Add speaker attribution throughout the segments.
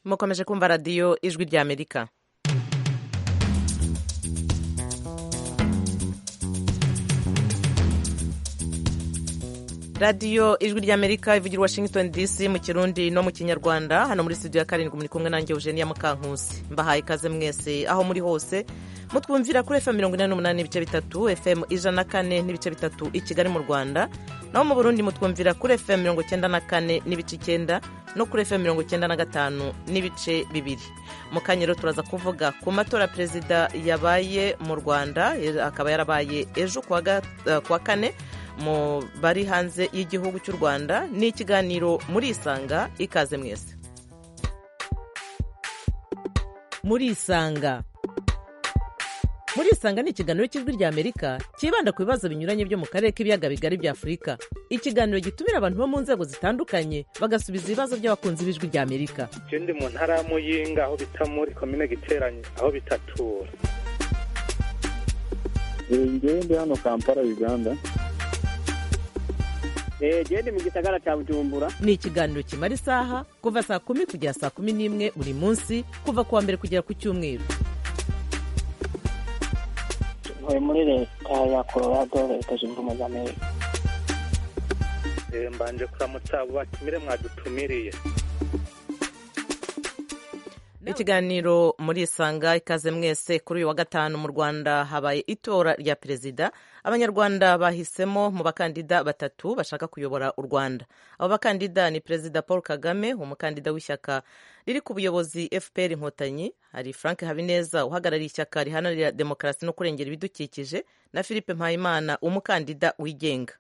Speaker 1: mukomeje kumva radiyo ijwi ry'amerika radiyo ijwi ry'amerika ivugira washington dc mu kirundi no mu kinyarwanda hano muri studio ya karindwi muri kumwe nanjye eugenia mukankusi mbahaye ikaze mwese aho muri hose mutwumvira kuri fm mirongo inani n'umunani n'ibice bitatu fm ijana na kane n'ibice bitatu i kigali mu rwanda naho mu burundi mutwumvira kuri fm mirongo icyenda na kane n'ibice icyenda no kuri fm mirongo icyenda na gatanu n'ibice bibiri mu kanya rero turaza kuvuga ku matora perezida yabaye mu rwanda akaba yarabaye ejo ku wa kane mu bari hanze y'igihugu cy'u rwanda ni ikiganiro muri isanga ikaze mwese muri isanga muri isanga ni ikiganiro cy'ijwi ry'amerika cyibanda ku bibazo binyuranye byo mu karere k'ibiyaga bigari bya afurika ikiganiro gitumira abantu bo mu nzego zitandukanye bagasubiza ibibazo by'abakunzi b'ijwi ry'amerika
Speaker 2: icyo ndi mu ntara ya muyinga aho bita muri komine giteranye aho bitatura
Speaker 3: njyewe ndi hano kampala uganda
Speaker 4: gende mu gisagara cya bujumbura
Speaker 1: ni ikiganiro kimara isaha kuva saa kumi kugera saa kumi n'imwe buri munsi kuva ku wa mbere kugera ku cyumweru
Speaker 5: tuvuye muri leta ya colorado leta zunze ubumwe za amerika
Speaker 2: mbanje kuramutsa abo batumire mwadutumiriye
Speaker 1: ikiganiro muri isanga ikaze mwese kuri uyu wa gatanu mu rwanda habaye itora rya perezida abanyarwanda bahisemo mu bakandida batatu bashaka kuyobora u rwanda abo bakandida ni perezida paul kagame umukandida w'ishyaka riri ku buyobozi fpr inkotanyi hari frank habineza uhagarariye ishyaka riharanira demokarasi no kurengera ibidukikije na philippe mpayimana umukandida wigenga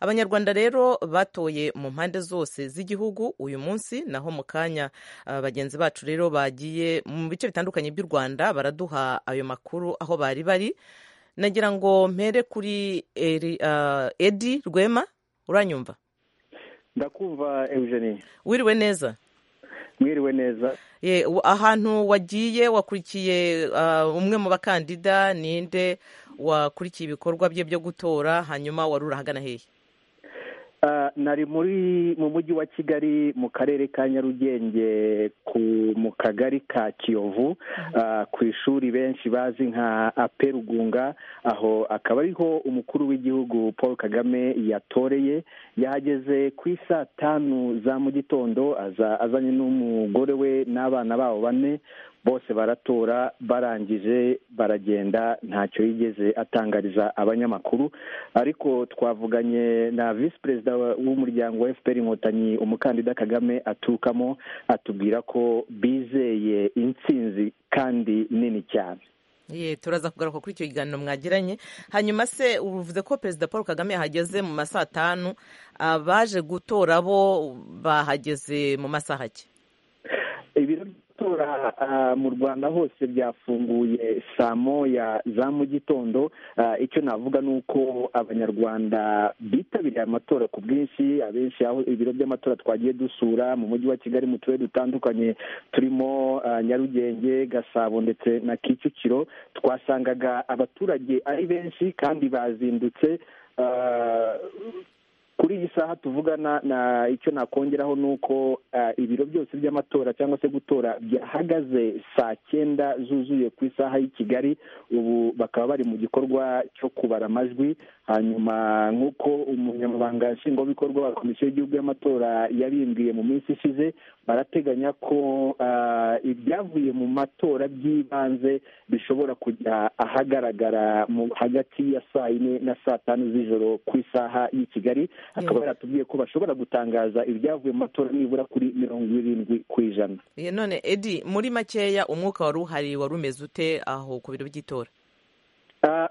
Speaker 1: abanyarwanda rero batoye mu mpande zose z'igihugu uyu munsi naho mu kanya bagenzi bacu rero bagiye mu bice bitandukanye by'u rwanda baraduha ayo makuru aho bari bari nagira ngo mpere kuri edi rwema uranyumva
Speaker 6: ndakumva eugenie
Speaker 1: wiriwe neza
Speaker 6: mwiriwe neza
Speaker 1: ahantu wagiye wakurikiye umwe mu bakandida ninde wakurikiye ibikorwa bye byo gutora hanyuma wari urahagana hehe
Speaker 6: nari muri mu mujyi wa kigali mu karere ka nyarugenge mu kagari ka kiyovu ku ishuri benshi bazi nka aperugunga aho akaba ariho umukuru w'igihugu paul kagame yatoreye yahageze ku isa tanu za mu gitondo azanye n'umugore we n'abana babo bane bose baratora barangije baragenda ntacyo yigeze atangariza abanyamakuru ariko twavuganye na visi perezida w'umuryango wa fpr inkotanyi umukandida kagame aturukamo atubwira ko bizeye intsinzi kandi nini cyane
Speaker 1: ye turaza kugaruka kuri icyo kiganiro mwagiranye hanyuma se uvuze ko perezida paul kagame yahageze mu masaha atanu abaje gutora bo bahageze mu masaha ake
Speaker 6: ibiro amatora mu rwanda hose byafunguye saa moya za mu gitondo icyo navuga ni uko abanyarwanda bitabiriye amatora ku bwinshi abenshi aho ibiro by'amatora twagiye dusura mu mujyi wa kigali mu turere dutandukanye turimo nyarugenge gasabo ndetse na kicukiro twasangaga abaturage ari benshi kandi bazindutse kuri iyi saha tuvugana na icyo nakongeraho ni uko ibiro byose by'amatora cyangwa se gutora byahagaze saa cyenda zuzuye ku isaha y'i kigali ubu bakaba bari mu gikorwa cyo kubara amajwi hanyuma nk'uko umunyamabanga nshingwabikorwa wa komisiyo y'igihugu y'amatora yabimbwiye mu minsi ishize barateganya ko ibyavuye mu matora by'ibanze bishobora kujya ahagaragara hagati ya saa yine na saa tanu z'ijoro ku isaha y'i kigali akaba yaratubwiye ko bashobora gutangaza ibyavuye mu matora nibura kuri mirongo irindwi ku ijana
Speaker 1: none edi muri makeya umwuka wari uhari wari umeze ute aho ku biro by'itora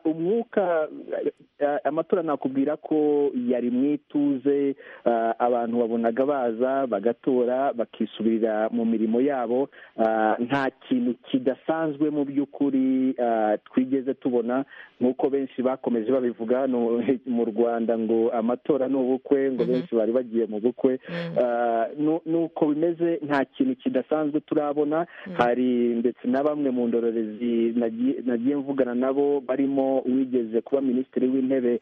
Speaker 6: umwuka amatora nakubwira ko yari mu ituze abantu babonaga baza bagatora bakisubirira mu mirimo yabo nta kintu kidasanzwe mu by'ukuri twigeze tubona nk'uko benshi bakomeje babivuga mu rwanda ngo amatora ni ubukwe ngo benshi bari bagiye mu bukwe nuko bimeze nta kintu kidasanzwe turabona hari ndetse na bamwe mu ndorerezi nagiye mvugana nabo barimo wigeze kuba minisitiri w'intebe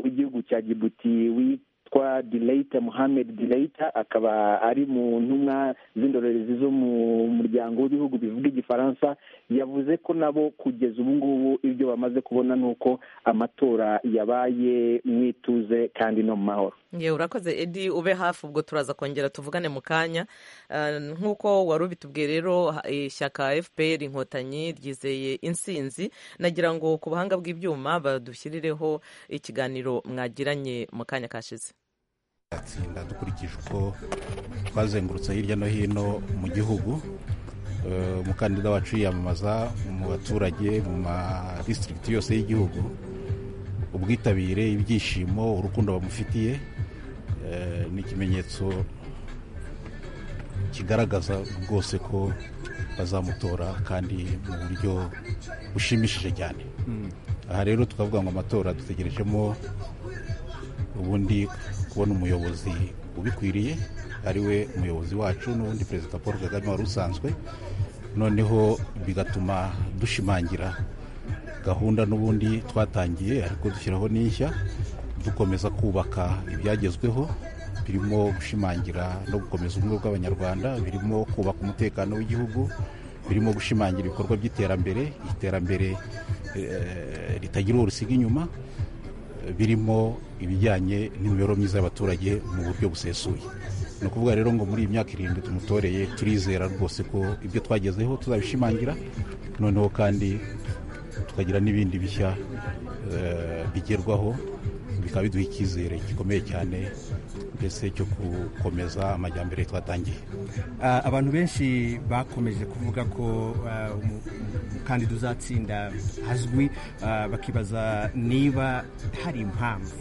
Speaker 6: w'igihugu cya gibuti yitwa dileita muhammed dileita akaba ari mu ntumwa z'indorerezi zo mu muryango w'ibihugu bivuga igifaransa yavuze ko nabo kugeza ubu ngubu ibyo bamaze kubona ni uko amatora yabaye mu ituze kandi no mu mahoro
Speaker 1: yewe urakoze edi ube hafi ubwo turaza kongera tuvugane mu kanya Ah, nk'uko wari ubitubwiye rero ha- ishyaka fpr inkotanyi ryizeye insinzi nagira ngo ku buhanga bw'ibyuma badushyirireho ikiganiro mwagiranye mu kanya kashize
Speaker 7: atsinda dukurikije uko twazengurutse hirya no hino mu gihugu Eh, umukandida wacu yiyamamaza mu baturage mu ma district yose y'igihugu ubwitabire ibyishimo urukundo bamufitiye eh, ni ikimenyetso kigaragaza rwose ko bazamutora kandi mu buryo bushimishije cyane aha rero tukavuga ngo amatora dutegerejemo ubundi kubona umuyobozi ubikwiriye ari we umuyobozi wacu n'ubundi perezida paul kagame wari usanzwe noneho bigatuma dushimangira gahunda n'ubundi twatangiye ariko dushyiraho n'inshya dukomeza kubaka ibyagezweho birimo gushimangira no gukomeza ubumwe bw'abanyarwanda birimo kubaka umutekano w'igihugu birimo gushimangira ibikorwa by'iterambere iterambere eh, ritagira uwo risiga inyuma birimo ibijyanye n'imibereho myiza y'abaturage mu buryo busesuye ni ukuvuga rero ngo muri iyi myaka irindwi tumutoreye turizera rwose ko ibyo twagezeho tuzabishimangira noneho kandi tukagira n'ibindi bishya eh, bigerwaho bikaba biduha icyizere gikomeye cyane mbese cyo gukomeza amajyambere twatangiye
Speaker 8: Ah, abantu benshi bakomeje kuvuga ko ah, umu- umukandida uzatsinda azwi ah, bakibaza niba hari impamvu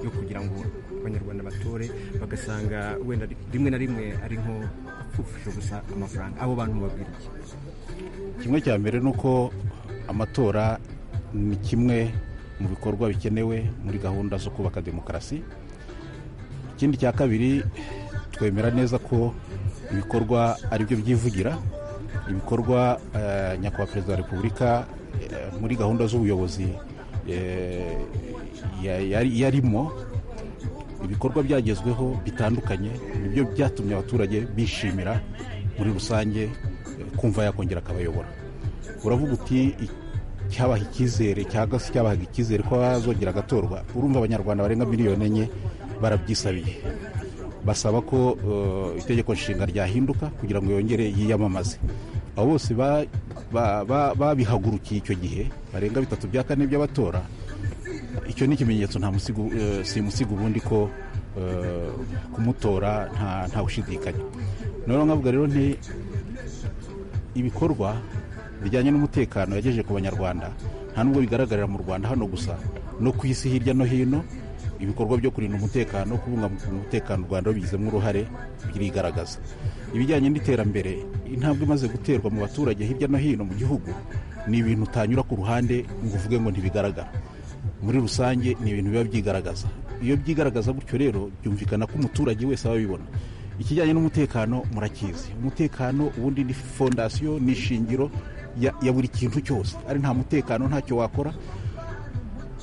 Speaker 8: yo kugira ngo abanyarwanda batore bagasanga wenda ri- rimwe na rimwe ari nko gupfusha gusa amafaranga abo bantu babiri
Speaker 7: kimwe cya mbere ni uko amatora ni kimwe mu bikorwa bikenewe muri gahunda zo kubaka demokarasi ikindi cya kabiri twemera neza ko ibikorwa ari byo byivugira ibikorwa eh, nyakubahwa perezida wa repubulika eh, muri gahunda z'ubuyobozi eh, ya- yari- yarimo ibikorwa byagezweho bitandukanye nibyo byatumye abaturage bishimira muri rusange eh, kumva yakongera akabayobora uravuga uti "I- cyabaha icyizere cyangwa se cyabahaga icyizere ko azongera agatorwa urumva abanyarwanda barenga miliyoni enye barabyisabiye basaba ko eh, itegeko nshinga ryahinduka kugira ngo yongere yiyamamaze abo bose ba- ba- ba- babihagurukiye icyo gihe barenga bitatu bya kane by'abatora icyo ni ikimenyetso nta musigo eh, si musigo ubundi ko eh, kumutora nta nta gushidikanya noneho nkavuga rero nti ibikorwa bijyanye n'umutekano yagejeje ku banyarwanda nta nubwo bigaragarira mu rwanda hano gusa no ku isi hirya no hino ibikorwa byo kurinda umutekano kubungabunga umutekano u rwanda rubigizemo uruhare birigaragaza ibijyanye n'iterambere intambwe imaze guterwa mu baturage hirya no hino mu gihugu ni ibintu utanyura ku ruhande ngo uvuge ngo ntibigaragara muri rusange ni ibintu biba byigaragaza iyo byigaragaza gutyo rero byumvikana ko umuturage wese aba abibona ikijyanye n'umutekano murakizi umutekano ubundi ni fondasiyo ni ishingiro ya, ya buri kintu cyose ari nta mutekano ntacyo wakora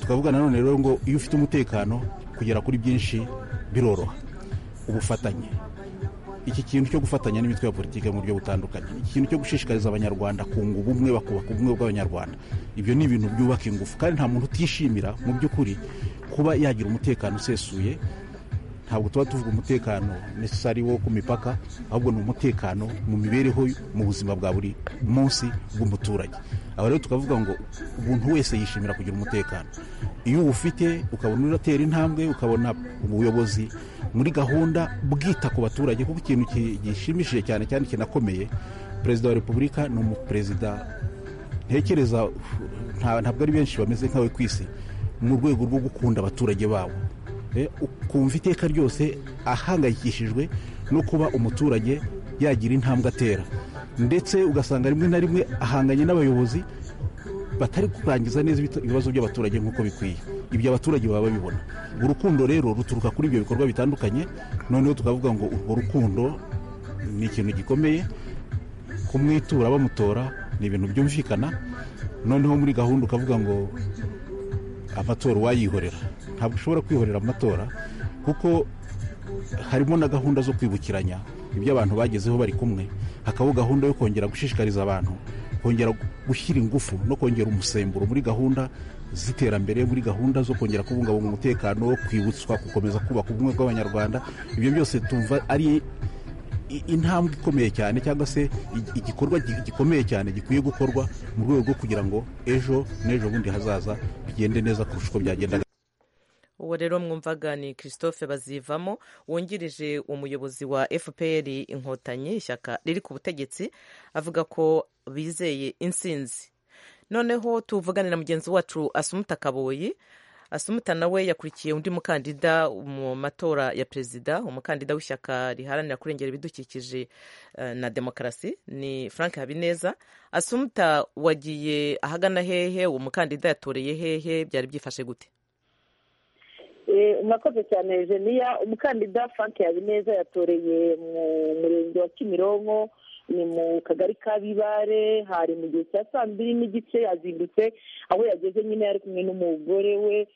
Speaker 7: tukavuga nanone rero ngo iyo ufite umutekano kugera kuri byinshi biroroha ubufatanye iki kintu cyo gufatanya n'imitwe ya politiki mu buryo butandukanye iki kintu cyo gushishikariza abanyarwanda kunga ubumwe bakubaka ubumwe bw'abanyarwanda ibyo ni ibintu byubaka ingufu kandi nta muntu utishimira mu by'ukuri kuba yagira umutekano usesuye ntabwo tuba tuvuga umutekano necessary wo ku mipaka ahubwo ni umutekano mu mibereho mu buzima bwa buri munsi bw'umuturage aho rero tukavuga ngo umuntu wese yishimira kugira umutekano iyo uwufite ukabona uratera intambwe ukabona ubuyobozi muri gahunda bwita ku baturage kuko ikintu ki- gishimishije cyane cyane kinakomeye perezida wa repubulika ni umuperezida ntekereza nta- ntabwo ari benshi bameze nkawe ku isi mu rwego rwo gukunda abaturage babo Eh, ukumva iteka ryose ahangayikishijwe no kuba umuturage yagira intambwe atera ndetse ugasanga rimwe na rimwe ahanganye n'abayobozi batari kurangiza neza ibita- ibibazo by'abaturage nk'uko bikwiye ibyo abaturage baba babibona urukundo rero ruturuka kuri ibyo bikorwa bitandukanye noneho tukavuga ngo urwo rukundo ni ikintu gikomeye kumwitura bamutora ni ibintu byumvikana noneho muri gahunda ukavuga ngo amatora uwayihorera ntabwo ushobora kwihorera amatora kuko harimo na gahunda zo kwibukiranya ibyo abantu bagezeho bari kumwe hakabaho gahunda yo kongera gushishikariza abantu kongera gushyira ingufu no kongera umusemburo muri gahunda z'iterambere muri gahunda zo kongera kubungabunga umutekano wo kwibutswa gukomeza kubaka ubumwe bw'abanyarwanda ibyo byose tumva ari intambwe ikomeye cyane cyangwa se igikorwa gikomeye cyane gikwiye gukorwa mu rwego rwo kugira ngo ejo n'ejo bundi hazaza bigende neza kurusha uko byagendaga
Speaker 1: uwo rero mwumvaga ni christophe bazivamo wungirije umuyobozi wa fpr inkotanyi ishyaka riri ku butegetsi avuga ko bizeye insinzi noneho tuvugane na mugenzi wacu asumuta kaboyi asumuta nawe yakurikiye undi mukandida mu matora ya perezida umukandida w'ishyaka riharanira kurengera ibidukikije na demokarasi ni frank habineza asumuta wagiye ahagana hehe uwo mukandida yatoreye hehe byari byifashe gute
Speaker 9: mwakoze cyane jeniya umukandida frank habineza yatoreye mu murenge wa kimironko ni mu kagari ka bibare hari mu gihe cya saa mbiri n'igice yazindutse aho yageze nyine yari kumwe n'umugore we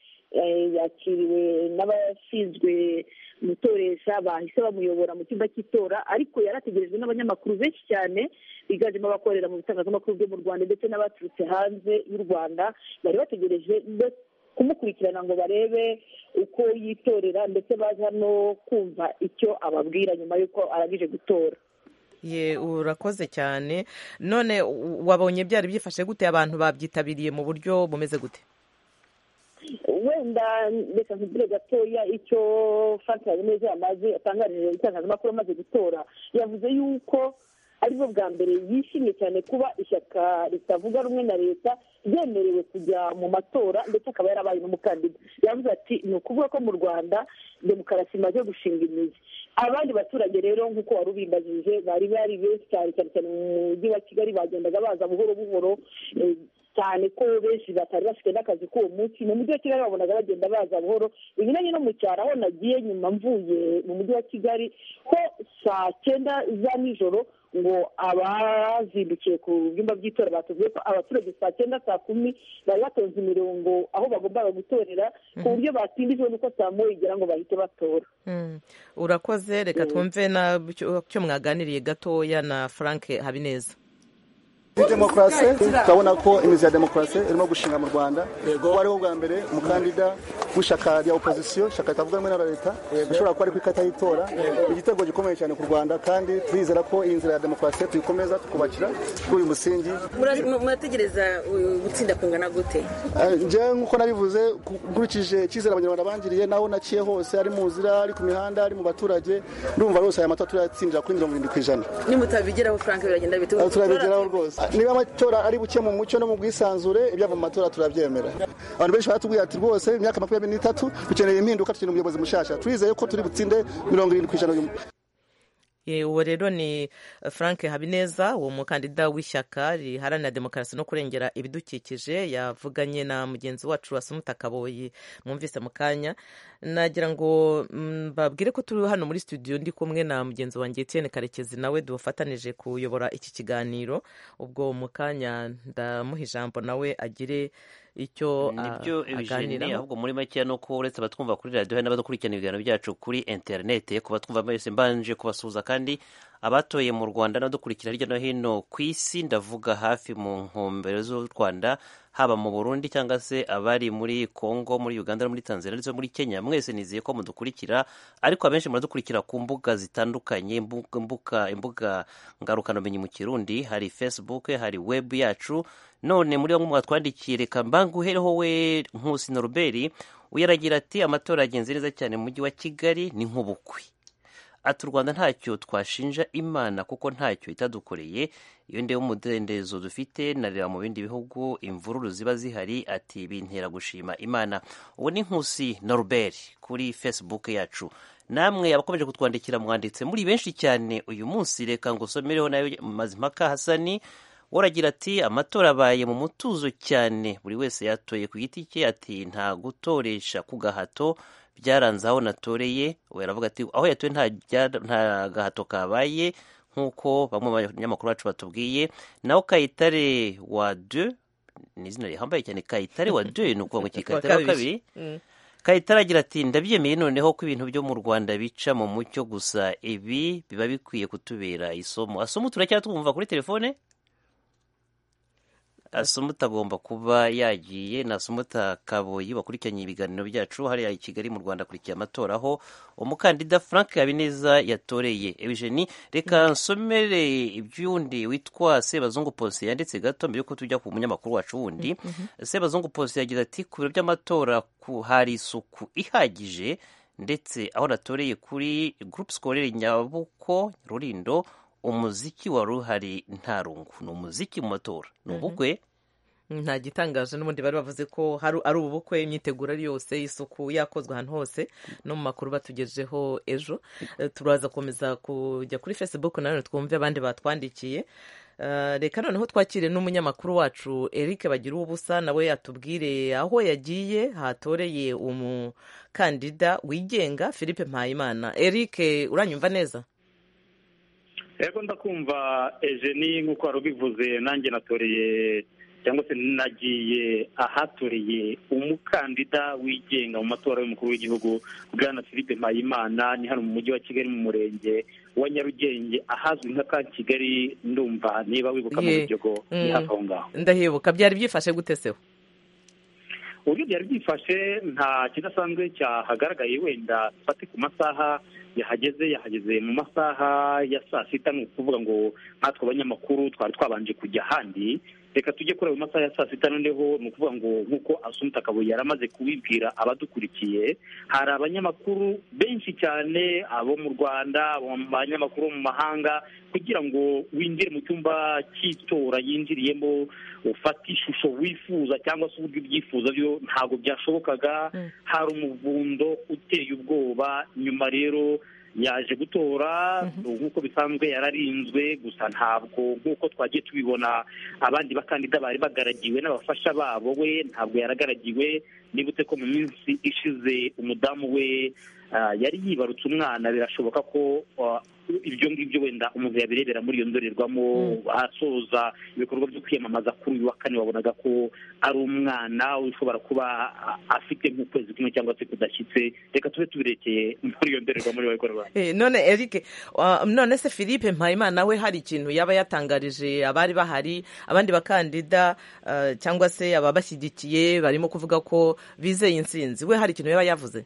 Speaker 9: yakiriwe n'abashinzwe umutoresha bahise bamuyobora mu cyumba cy'itora ariko yari ategerejwe n'abanyamakuru benshi cyane biganjemo abakorera mu bitangazamakuru byo mu rwanda ndetse n'abaturutse hanze y'u rwanda bari bategereje kumukurikirana ngo barebe uko yitorera ndetse baza no kumva icyo ababwira nyuma y'uko arangije gutora
Speaker 1: ye urakoze cyane none wabonye byari byifashe gute abantu babyitabiriye mu buryo bumeze gute
Speaker 9: wenda reka nkugire gatoya icyo frank habineza yamaze atangarije itangazamakuru amaze gutora yavuze yuko aribwo bwa mbere yishimye cyane kuba ishyaka ritavuga rumwe na leta ryemerewe kujya mu matora ndetse akaba yarabaye n'umukandida yavuze ati ni ukuvuga ko mu rwanda demokarasi imaze gushinga imizi abandi baturage rero nk'uko wari ubimbajije bari bari benshi cyane cyane cyane mu mujyi wa kigali bagendaga baza buhoro buhoro cyane ko benshi batari bafite n'akazi k'uwo munsi mu mujyi wa kigali babonaga bagenda baza buhoro ibinyuranye no mu cyaro aho nagiye nyuma mvuye mu mujyi wa kigali ho saa cyenda za nijoro ngo abazindukiye ku byumba by'itora batubwiye ko abaturage saa cyenda saa kumi bari batonze imirongo aho bagombaga gutorera ku buryo batindijwe n'uko saa moya igera ngo bahite batora
Speaker 1: urakoze reka twumve cyo mwaganiriye gatoya na frank habineza
Speaker 10: muri demokarasi turabona ko imizi ya demokarasi irimo gushinga mu rwanda kuko ariho bwa mbere umukandida w'ishyaka rya opozisiyo ishyaka ritavuga rumwe na leta bishobora kuba ari ku ikata y'itora ni igitego gikomeye cyane ku rwanda kandi turizera ko iyi nzira ya demokarasi tuyikomeza tukubakira kuri uyu musingi
Speaker 11: murategereza gutsinda kungana gute
Speaker 10: njyewe nk'uko nabivuze nkurikije icyizere abanyarwanda bangiriye naho naciye hose ari mu nzira ari ku mihanda ari mu baturage ndumva rwose aya matora turayatsindira kuri mirongo irindwi ku ijana
Speaker 11: nimutavigeraho frank biragenda bituma
Speaker 10: turabigeraho rwose niba amatora ari buke mu mucyo no mu bwisanzure ibyava mu matora turabyemera abantu benshi baratubwira ati rwose imyaka makumyabiri n'itatu dukeneye impinduka dukeneye umuyobozi mushyashya turizeye ko turi butsinde mirongo irindwi ku ijana
Speaker 1: uwo rero ni frank habineza uwo mukandida w'ishyaka riharanira demokarasi no kurengera ibidukikije yavuganye na mugenzi wacu wasumuta kaboyi mwumvise mu kanya nagira ngo mbabwire ko turi hano muri studio ndi kumwe na mugenzi wanjye Etienne karekezi nawe dufatanije kuyobora iki kiganiro ubwo mu kanya ndamuha ijambo nawe agire icyo
Speaker 12: nibyo aganira ahubwo muri make ni uko uretse abatwumva kuri radiyo hari n'abadukurikirana ibiganiro byacu kuri interinete ku batwumva mwese mbanje kubasuhuza kandi abatoye mu rwanda n'abadukurikira hirya no hino ku isi ndavuga hafi mu ntumbero z'u rwanda haba mu burundi cyangwa se abari muri congo muri uganda muri tanzania ndetse muri kenya mwese nizeye ko mudukurikira ariko abenshi muradukurikira ku mbuga zitandukanye imbuga ngarukanumenyi mu kirundi hari facebook hari web yacu none muri bamwe mwatwandikiye reka mbanguhereho we nkusi noruberi uyaragira ati amatora yagenze neza cyane mu mujyi wa kigali ni nk'ubukwe ati u rwanda ntacyo twashinja imana kuko ntacyo itadukoreye iyo ndeba umudendezo dufite nareba mu bindi bihugu imvururu ziba zihari ati bintera gushima imana ubu ni nkusi noruberi kuri facebook yacu namwe abakomeje kutwandikira mwanditse muri benshi cyane uyu munsi reka ngo usomereho nayo mazimpaka hasani waragira ati amatora abaye mu mutuzo cyane buri wese yatoye ku giti cye ati nta gutoresha ku gahato byaranze aho natoreye we aravuga ati aho yatoye nta gahato kabaye nk'uko bamwe mu banyamakuru bacu batubwiye naho kayitare wa de ni izina rihambaye cyane kayitare wa de ni ukuvuga ngo kayitare wa kabiri kayitare agira ati ndabyemeye noneho ko ibintu byo mu rwanda bica mu mucyo gusa ibi biba bikwiye kutubera isomo asomo turacyatwumva kuri telefone asomo utagomba kuba yagiye ni asomo utakaboye bakurikiranye ibiganiro byacu hariya i kigali mu rwanda akurikiye amatora aho umukandida frank habineza yatoreye eugenie reka nsomere iby'undi witwa sebazungu ponsi yanditse gato mbere yuko tujya ku munyamakuru wacu wundi sebazungu ponsi yagize ati ku biro by'amatora hari isuku ihagije ndetse aho natoreye kuri gurupe sikorere nyabuko rurindo umuziki wari uhari nta rungu ni umuziki mu matora ni ubukwe
Speaker 1: nta gitangaje n'ubundi bari bavuze ko ari ubukwe imyiteguro ari yose isuku yakozwe ahantu hose no mu makuru batugejeho ejo turaza gukomeza kujya kuri facebook nanone twumve abandi batwandikiye reka noneho twakire n'umunyamakuru wacu eric bagira ubusa nawe atubwire aho yagiye hatoreye umukandida wigenga philippe mpayimana eric uranyumva neza
Speaker 13: yego ndakumva ejeni nk'uko wari ubivuze nanjye natoreye cyangwa se nagiye ahatoreye umukandida wigenga mu matora y'umukuru w'igihugu bwana philippe mpayimana ni hano mu mujyi wa kigali mu murenge wa nyarugenge ahazwi nka ka kigali ndumva niba wibuka mu biryogo ni hafi aho ngaho
Speaker 1: ndahibuka byari byifashe gute seho
Speaker 13: uburyo byari byifashe nta kidasanzwe cyahagaragaye wenda dufate ku masaha yahageze yahageze mu masaha ya saa sita ni ukuvuga ngo nkatwe abanyamakuru twari twabanje kujya ahandi reka tujye kureba mu masaha ya saa sita noneho ni ukuvuga ngo nk'uko asumta kabuye yari amaze kubibwira abadukurikiye hari abanyamakuru benshi cyane abo mu rwanda abanyamakuru bo mu mahanga kugira ngo winjire mu cyumba cy'itora yinjiriyemo ufate ishusho wifuza cyangwa se uburyo ubyifuza byo ntabwo byashobokaga hari umuvundo uteye ubwoba nyuma rero yaje gutora nk'uko bisanzwe yararinzwe gusa ntabwo nk'uko twagiye tubibona abandi bakandida bari bagaragiwe n'abafasha babo we ntabwo yaragaragiwe nibutse ko mu minsi ishize umudamu we yari yibarutse umwana birashoboka ko ibyo ngibyo wenda umuntu yabirebera muri iyo ndorerwamo asoza ibikorwa byo kwiyamamaza kuri uyu wa kane wabonaga ko ari umwana ushobora kuba afite nk'ukwezi kumwe cyangwa se kudashyitse reka tube tubirekeye muri iyo ndorerwamo niba bikora
Speaker 1: none eric none se philippe mpayimana we hari ikintu yaba yatangarije abari bahari abandi bakandida cyangwa se ababashyigikiye barimo kuvuga ko bizeye insinzi we hari ikintu yaba yavuze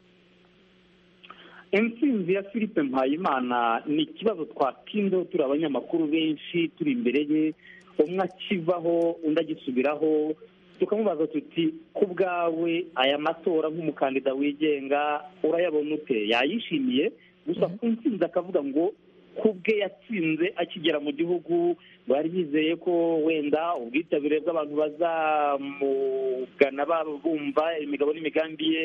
Speaker 13: intsinzi ya philippe mpayimana ni ikibazo twatinzeho turi abanyamakuru benshi turi imbere ye umwe akivaho undi agisubiraho tukamubaza tuti ku bwawe aya matora nk'umukandida wigenga urayabona ute yayishimiye gusa ku ntsinzi akavuga ngo ku bwe yatsinze akigera mu gihugu bari bizeye ko wenda ubwitabire bw'abantu bazamugana bumva imigabo n'imigambi ye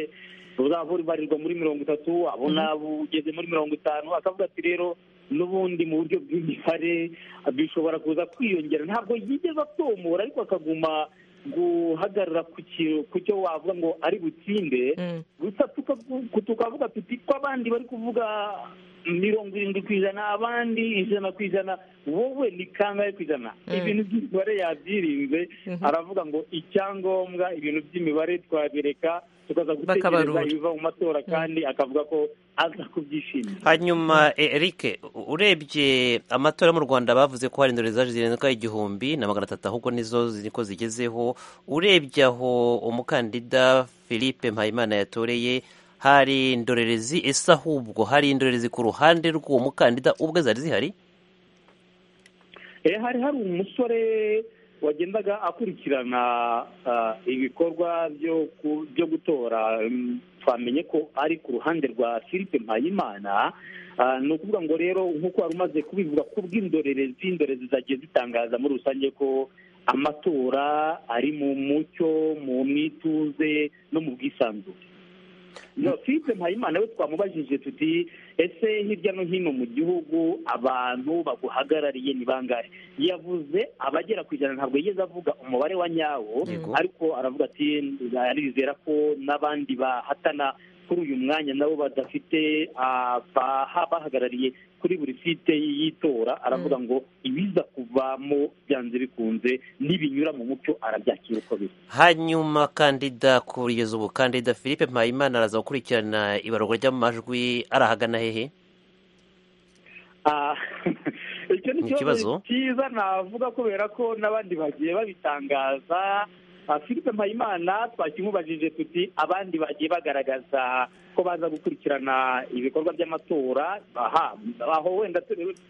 Speaker 13: buzabarirwa muri mirongo itatu abona bugeze muri mirongo itanu akavuga ati rero n'ubundi mu buryo bw'imibare bishobora kuza kwiyongera ntabwo yigeze atomora ariko akaguma guhagarara ku cyo wavuga ngo ari butsinde gusa tukavuga tuti ko abandi bari kuvuga mirongo irindwi ku ijana abandi ijana ku ijana wowe ni kangahe ku ijana ibintu by'imibare yabyirinze aravuga ngo icyangombwa ibintu by'imibare twabireka tukaza gutekereza ibiva mu matora kandi akavuga ko aza kubyishimira
Speaker 12: hanyuma eric urebye amatora mu rwanda bavuze ko hari indorerezi zaje zirenga igihumbi na magana atatu ahubwo nizo niko zigezeho urebye aho umukandida philippe mpayimana yatoreye hari indorerezi ese ahubwo hari indorerezi ku ruhande rw'uwo mukandida ubwe zari zihari
Speaker 13: hari hari umusore wagendaga akurikirana ibikorwa byo gutora twamenye ko ari ku ruhande rwa philippe mpayimana ni ukuvuga ngo rero nk'uko wari umaze kubivuga ku bw'indorerezi indorerezi zagiye zitangaza muri rusange ko amatora ari mu mucyo mu mwituze no mu bwisanzure philippe mpayimana we twamubajije tuti ese hirya no hino mu gihugu abantu baguhagarariye ni bangahe yavuze abagera ku ijana ntabwo yigeze avuga umubare wa nyawo ariko aravuga ati arizera ko n'abandi bahatana kuri uyu mwanya nabo badafite abahagarariye kuri buri site y'itora aravuga ngo ibiza kuvamo byanze bikunze n'ibinyura mu mucyo arabyakira uko biri
Speaker 12: hanyuma kandida kugeza ubu kandida philippe mpayimana araza gukurikirana ibarurwa ry'amajwi arahagana hehe
Speaker 13: icyo ni ikibazo cyiza navuga kubera ko n'abandi bagiye babitangaza philippe mpayimana twakimubajije tuti abandi bagiye bagaragaza ko baza gukurikirana ibikorwa by'amatora aha aho wenda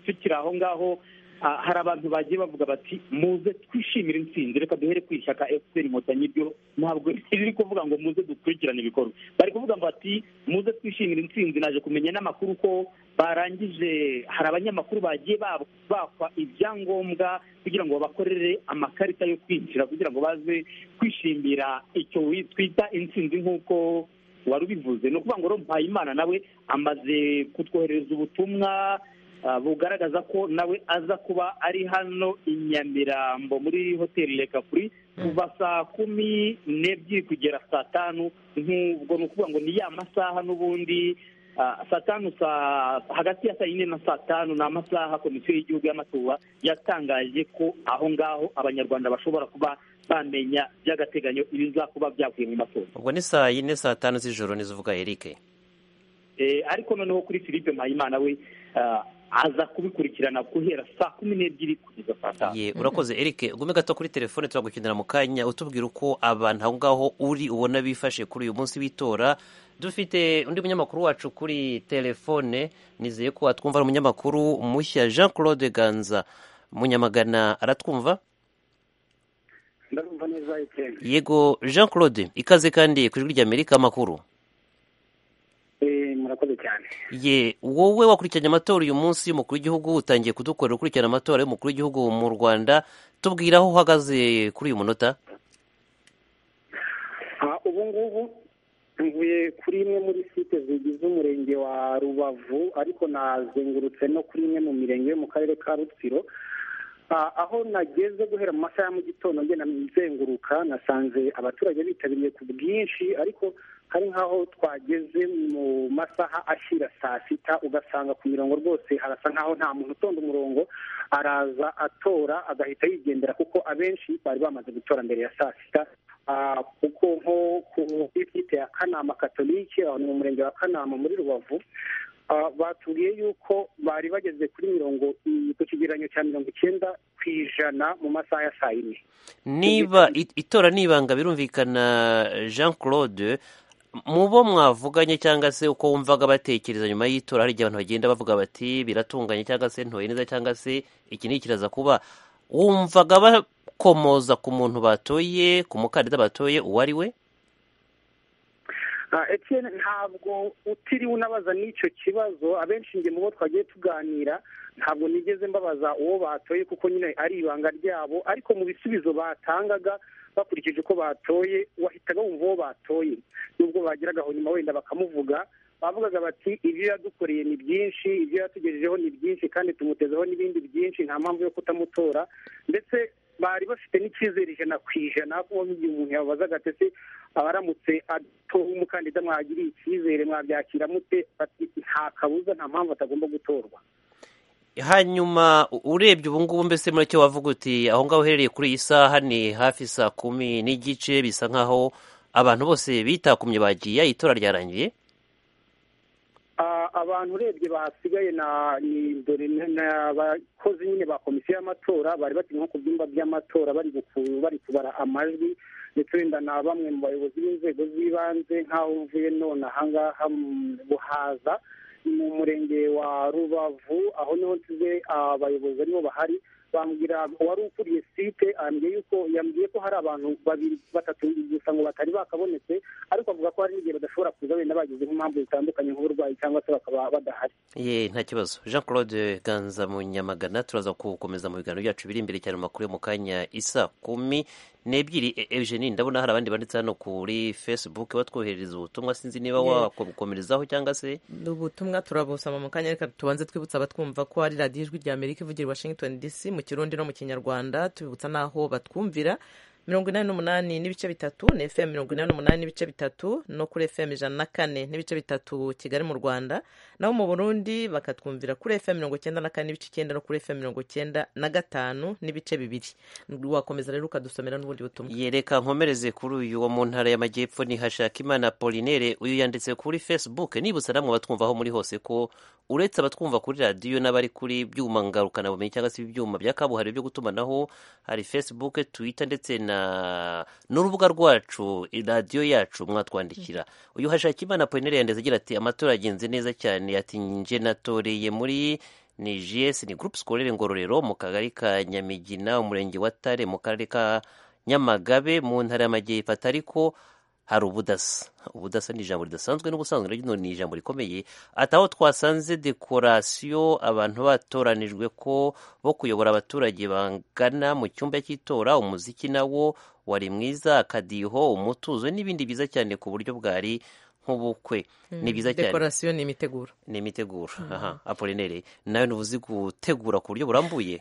Speaker 13: tukiri aho ngaho hari abantu bagiye bavuga bati muze twishimire intsinzi reka duhere ku ishyaka efuperi inkotanyi ryo ntabwo riri kuvuga ngo muze dukurikirane ibikorwa bari kuvuga bati muze twishimire intsinzi naje kumenya n'amakuru ko barangije hari abanyamakuru bagiye bakwa ibyangombwa kugira ngo babakorere amakarita yo kwinjira kugira ngo baze kwishimira icyo twita intsinzi nk'uko wari ubivuze ni ukuvuga ngo mpayimana nawe amaze kutwoherereza ubutumwa bugaragaza ko nawe aza kuba ari hano i nyamirambo muri hoteli reka kuri kuva saa kumi n'ebyiri kugera saa tanu nk'ubwo ni ukuvuga ngo ni ya masaha n'ubundi saa tanu saa hagati ya saa yine na saa tanu ni amasaha komisiyo y'igihugu y'amatora yatangaje ko aho ngaho abanyarwanda bashobora kuba bamenya by'agateganyo ibizakuba byavuye mu matora
Speaker 12: ubwo ni saa yine saa tanu z'ijoro n'izivuga Eric
Speaker 13: ariko noneho kuri philippe mpayimana we aza kubikurikirana guhera saa kumi n'ebyiri kugeza saa tanu
Speaker 12: ye urakoze eric ugume gato kuri telefone turagukenera mu kanya utubwira uko abantu aho ngaho uri ubona bifashe kuri uyu munsi w'itora dufite undi munyamakuru wacu kuri telefone nizeye ko atwumva ari umunyamakuru mushya jean claude ganza munyamagana aratwumva
Speaker 14: ndarumva neza
Speaker 12: yego jean claude ikaze kandi ku ijwi ry'amerika amakuru
Speaker 14: murakoze cyane
Speaker 12: ye wowe wakurikiranye amatora uyu munsi y'umukuru w'igihugu utangiye kudukorera ukurikirana amatora y'umukuru w'igihugu mu rwanda tubwira aho uhagaze kuri uyu munota
Speaker 14: ubu ngubu mvuye kuri imwe muri site zigize umurenge wa rubavu ariko nazengurutse no kuri imwe mu mirenge yo mu karere ka rutsiro aho nageze guhera mu masaha ya mu gitondo ngenda nzenguruka nasanze abaturage bitabiriye ku bwinshi ariko hari nk'aho twageze mu masaha ashyira saa sita ugasanga ku mirongo rwose harasa nk'aho nta muntu utonda umurongo araza atora agahita yigendera kuko abenshi bari bamaze gutora mbere ya saa sita kuko nko ku bwite ya kanama katolike aho ni mu murenge wa kanama muri rubavu batubwiye yuko bari bageze kuri mirongo ku kigereranyo cya mirongo icyenda ku ijana mu masaha ya saa yine
Speaker 12: niba itora n'ibanga birumvikana jean claude mu bo mwavuganye cyangwa se uko wumvaga batekereza nyuma y'itora hari igihe abantu bagenda bavuga bati biratunganye cyangwa se ntoye neza cyangwa se iki ni ikiraza kuba wumvaga bakomoza ku muntu batoye ku mukandida batoye uwo ari we
Speaker 14: etiyeni ntabwo utiriwe unabaza n'icyo kibazo abenshi mu bo twagiye tuganira ntabwo nigeze mbabaza uwo batoye kuko nyine ari ibanga ryabo ariko mu bisubizo batangaga bakurikije uko batoye wahitaga wumva uwo batoye nubwo bageragaho nyuma wenda bakamuvuga bavugaga bati ibyo yadukoreye ni byinshi ibyo yatugejejeho ni byinshi kandi tumutezeho n'ibindi byinshi nta mpamvu yo kutamutora ndetse bari bafite n'icyizere ijana ku ijana kuko nk'igihe umuntu yababazaga ati ese abaramutse atowe umukandida mwagiriye icyizere mwabyakira mute bati nta kabuza nta mpamvu atagomba gutorwa
Speaker 12: hanyuma urebye ubu ngubu mbese muri cyo wavuga uti aho ngaho uherereye kuri iyi saha ni hafi saa kumi n'igice bisa nk'aho abantu bose bitakumye bagiye itora ryarangiye
Speaker 14: abantu urebye basigaye ni abakozi nyine ba komisiyo y'amatora bari bari nko ku byumba by'amatora bari bari kubara amajwi ndetse wenda na bamwe mu bayobozi b'inzego z'ibanze nk'aho uvuye none ahangaha mu buhaza mu murenge wa rubavu aho niho nsize abayobozi barimo bahari bambwira wari ukuriye site ambwiye yuko yambwiye ko hari abantu babiri batatu gusa ngo batari bakabonetse ariko avuga ko hari n'igihe badashobora kuza wenda bagize nk'impamvu zitandukanye nk'uburwayi cyangwa se bakaba badahari
Speaker 12: ye nta kibazo jean claude ganza mu nyamagana turaza gukomeza mu biganiro byacu biri imbere cyane mu makuru yo mu kanya isa kumi n'ebyiri eugenie ndabona hari abandi banditse hano kuri facebook batwoherereza ubutumwa sinzi niba wakomerezaho cyangwa se
Speaker 1: ubutumwa turabusoma mu kanya reka tubanze twibutsa abatwumva ko hari radiyo ijwi ry'amerika ivugira i washington dc mu kirundi no mu kinyarwanda tubibutsa n'aho batwumvira mirongo inani n'umunani n'ibice bitatu ni efemu mirongo inani n'umunani n'ibice bitatu no kuri efemu ijana na kane n'ibice bitatu kigali mu rwanda naho mu burundi bakatwumvira kuri efemu mirongo icyenda na kane n'ibice icyenda no kuri efemu mirongo icyenda na gatanu n'ibice bibiri wakomeza rero ukadusomera n'ubundi butumwa
Speaker 12: yereka nkomereze kuri uyu wo mu ntara y'amajyepfo ni hashakimana polinere uyu yanditse kuri facebook nibutsa namwe batwumvaho muri hose ko uretse abatwumva kuri radiyo n'abari kuri byuma ngarukanabumenya cyangwa se ibyuma bya kabuhariwe byo gutumanaho hari facebook twitter ndetse na n'urubuga rwacu radiyo yacu mwatwandikira uyu hashakimana polinere yanditse agira ati amatora agenze neza cyane ati nje natoreye muri ni gs ni groupe scolaire ngororero mu kagari ka nyamigina umurenge wa tare mu karere ka nyamagabe mu ntara y'amajyepfo ariko hari ubudasa ubudasa ni ijambo ridasanzwe n'ubusanzwe rero ni ijambo rikomeye ati aho twasanze dekorasiyo abantu batoranijwe ko bo kuyobora abaturage bangana mu cyumba cy'itora umuziki nawo wari mwiza akadiho umutuzo n'ibindi byiza cyane ku buryo bwari nk'ubukwe ni byiza cyane
Speaker 1: dekorasiyo ni imiteguro
Speaker 12: ni imiteguro aha apolinere nawe ntubuzi gutegura ku buryo burambuye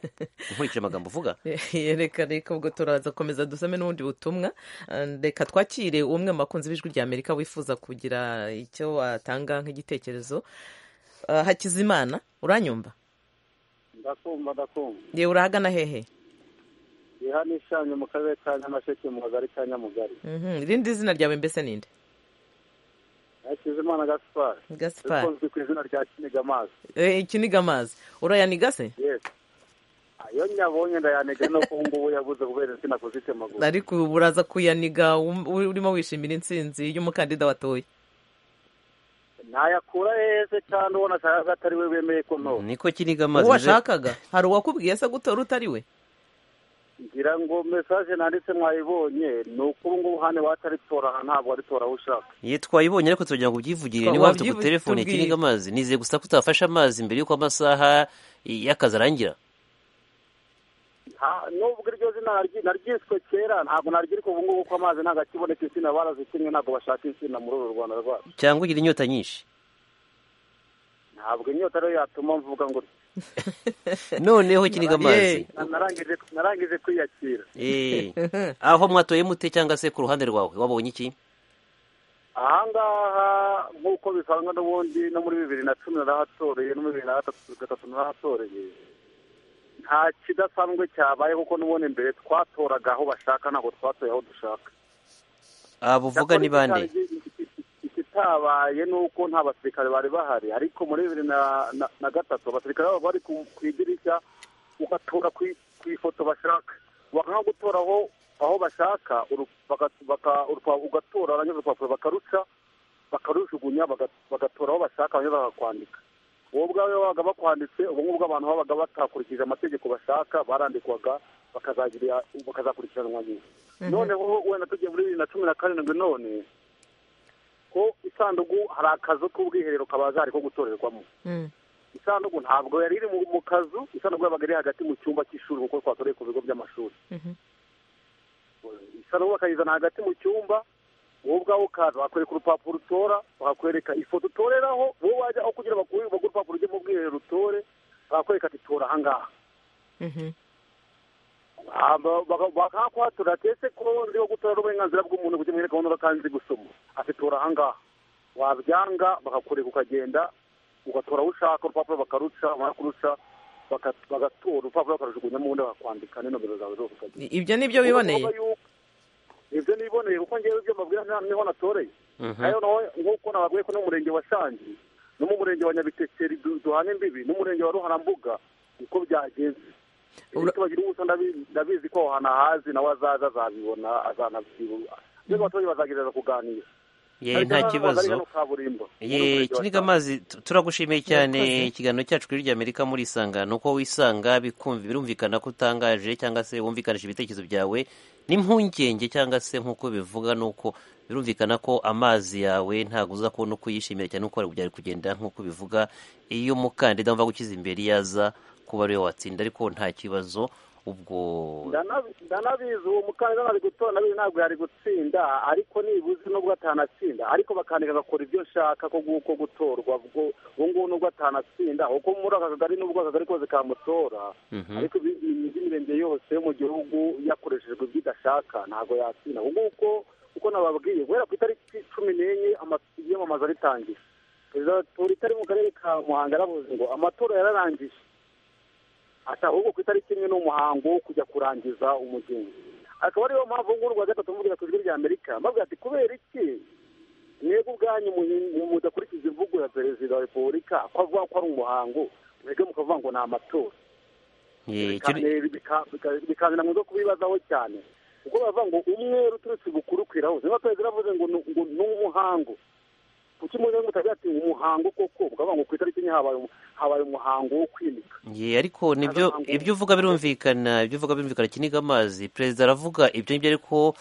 Speaker 12: nkurikije amagambo uvuga
Speaker 1: reka reka ubwo turaza komeza dusome n'ubundi butumwa reka twakire umwe mu bakunzi b'ijwi rya amerika wifuza kugira icyo watanga nk'igitekerezo hakizimana uranyumva
Speaker 15: ndakumva ndakumva
Speaker 1: yewe urahagana hehe
Speaker 15: ihana ishanyo mu karere ka nyamasheke mu kagari ka nyamugari
Speaker 1: irindi zina ryawe mbese ninde
Speaker 15: hakizimana gaspari
Speaker 1: gaspari
Speaker 15: ukunzwe ku izina rya kiniga amazi
Speaker 1: ikiniga amazi urayaniga se
Speaker 15: iyo nyabonye ndayaniga no ku ngubu yabuze kubera insina kuzitemagura
Speaker 1: ariko ubu uraza kuyaniga urimo wishimira intsinzi y'umukandida watoye
Speaker 15: ntayakura heze cyane ubona ashaka atari we wemeye ko nto
Speaker 12: niko kiniga amazi
Speaker 1: uwo washakaga hari uwakubwiye se gutora utari we
Speaker 15: ngira ngo mesaje nanditse mwayibonye ni uko ubu ngubu hano wataritora ntabwo waritora aho ushaka
Speaker 12: ye twayibonye ariko turagira ngo ubyivugire niba wafite ku telefone ikiniga amazi nizeye gusa ko utafashe amazi mbere y'uko amasaha y'akazi arangira
Speaker 15: nubwo iryo zina naryiswe kera ntabwo naryirika ubu ngubu ko amazi ntabwo akiboneka insina barazikinnye ntabwo bashaka insina muri uru rwanda rwacu
Speaker 12: cyangwa ugira inyota nyinshi
Speaker 15: ntabwo inyota rero yatuma mvuga ngo
Speaker 12: noneho kiniga amazi
Speaker 15: narangije kwiyakira
Speaker 12: aho mwatoye mute cyangwa se ku ruhande rwawe wabonye iki
Speaker 15: ahangaha nk'uko bisanzwe n'ubundi no muri bibiri na cumi narahatoreye no muri bibiri na gatatu narahatoreye nta kidasanzwe cyabaye kuko n'ubundi imbere twatoraga aho bashaka ntabwo twatoye aho dushaka
Speaker 12: buvuga ni bande
Speaker 15: icyabaye ni uko nta basirikare bari bahari ariko muri bibiri na gatatu abasirikare babo bari ku idirishya ugatura ku ifoto bashaka bakanga gutora aho bashaka ugatora barangiza urupapuro bakaruca bakarujugunya bagatora aho bashaka barangiza bakakwandika uwo ubwawe babaga bakwanditse ubu ngubwo abantu babaga batakurikije amategeko bashaka barandikwaga bakazakurikiranwa nyuma noneho wenda tugiye muri bibiri na cumi na karindwi none ko isanduku hari akazu k'ubwiherero kabazari ko gutorerwamo isanduku ntabwo yari iri mu kazu isanduku yabaga iri hagati mu cyumba cy'ishuri kuko twatoreye ku bigo by'amashuri isanduku bakayizana hagati mu cyumba wowe ubwawe ukaza bakwereka urupapuro utora bakakwereka ifoto utoreraho wowe wajya aho kugira ngo baguhe urupapuro ujye mu bwiherero utore bakakwereka ati tora ahangaha bakahakuhatura ati ese ko nzi wo gutora uburenganzira bw'umuntu kujya muri gahunda kandi nzi gusoma ati tora ahangaha wabyanga bakakureka ukagenda ugatora aho ushaka urupapuro bakaruca bamara kuruca bagatora urupapuro bakarujugunyamo ubundi bakakwandika n'inomero zawe zose ukagenda
Speaker 1: ibyo ni byo biboneye
Speaker 15: ibyo niboneye kuko ngewe ibyo mbabwira niho natoreye nayo naho nk'uko nababwiye ko n'umurenge wa shangi no mu murenge wa nyabitekeri duhana imbibi n'umurenge wa ruharambuga niko byagenze bagira ubuso ndabizi ko ahantu ahazi nawe azaza azabibona azanabyibuka mbese abaturage bazagereza kuganira
Speaker 12: nta kibazo kiniga amazi turagushimiye cyane ikiganiro cyacu kuri amerika muri isangano uko wisanga birumvikana ko utangaje cyangwa se wumvikanisha ibitekerezo byawe n'impungenge cyangwa se nk'uko bivuga nuko birumvikana ko amazi yawe ntabwo uza kubona uko uyishimira cyane uko byari kugenda nk'uko bivuga iyo umukandida wumva gukiza imbere yaza kuba ariwe watsinda ariko nta kibazo ubwo
Speaker 15: ndanabizi uwo mukandida ntabwo gutora nawe ntabwo yari gutsinda ariko nibuze nubwo atanatsinda ariko bakandika agakora ibyo ashaka ko nguko gutorwa ubu ngubu nubwo atanatsinda kuko muri aka kagari nubwo akagari kose kamutora ariko ibintu by'imirenge yose yo mu gihugu yakoreshejwe ibyo idashaka ntabwo yatsinda ubu nguko uko nababwiye guhera ku itariki cumi n'enye iyamamaza ritangiye perezida wa repubulika ari mu karere ka muhanga yaravuze ngo amatora yararangije ahubwo ku itariki imwe n'umuhango wo kujya kurangiza umugenzi akaba ariyo mpamvu ngubu rwa gatatu mvugira ku ijwi rya amerika bavuga ati kubera iki mwebwe ubwanyu mudakurikiza imvugo ya perezida wa repubulika ko avuga ko ari umuhango mwebwe mukavuga ngo ni amatora bikazana mu zo kubibazaho cyane kuko bavuga ngo umwe uturutse bukurukira hose niba perezida avuze ngo ni umuhango kuki muze mutagira ati umuhango koko bakavuga ngo ku itariki imwe habaye umuhango wo kwimika
Speaker 12: ye ariko nibyo ibyo uvuga birumvikana ibyo uvuga birumvikana kiniga amazi perezida aravuga ibyo ngibyo ariko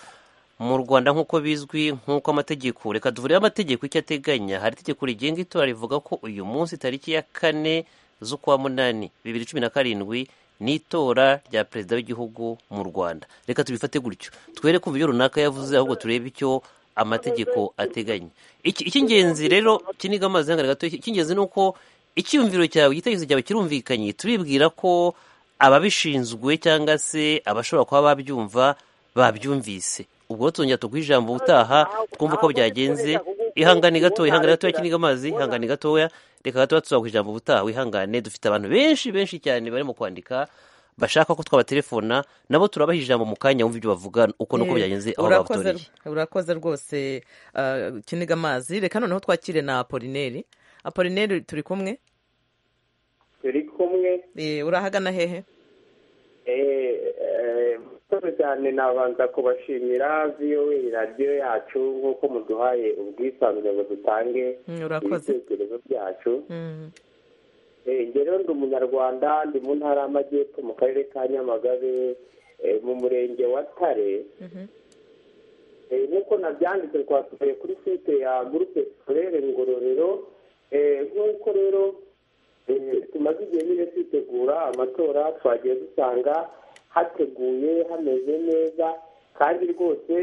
Speaker 12: mu rwanda nk'uko bizwi nk'uko amategeko reka tuvureho amategeko icyo ateganya hari itegeko rigenga itora rivuga ko uyu munsi tariki ya kane z'ukwa munani bibiri cumi na karindwi n'itora rya perezida w'igihugu mu rwanda reka tubifate gutyo twere kumva ibyo runaka yavuze ahubwo turebe icyo amategeko ateganya icy'ingenzi rero kiniga amazi gato icy'ingenzi ni uko icyumviro cyawe igitekerezo cyawe kirumvikanye turibwira ko ababishinzwe cyangwa se abashobora kuba babyumva babyumvise ubwo tuzongera tuguhe ijambo ubutaha twumva uko byagenze ihangane gatoya ihangane gatoya kiniga amazi ihangane gatoya reka gatoya tuzaguha ijambo ubutaha wihangane dufite abantu benshi benshi cyane barimo kwandika bashaka ko twabatelefona nabo turabaha ijambo mu kanya wumva ibyo bavuga uko nuko byagenze aho babatoreye
Speaker 1: urakoze rwose kiniga amazi reka noneho twakire na apolineri apolineri turi kumwe
Speaker 16: turi kumwe
Speaker 1: urahagana hehe
Speaker 16: murakoze cyane nabanza kubashimira viyowe radiyo yacu nk'uko muduhaye ubwisanzure ngo dutange ibitekerezo byacu rero ndi umunyarwanda ndi mu ntara y'amajyepfo mu karere ka nyamagabe mu murenge wa tare nk'uko nabyanditse twasubiye kuri site ya gurupe forere ngororero nk'uko rero tumaze igihe nyine twitegura amatora twagiye dusanga hateguye hameze neza kandi rwose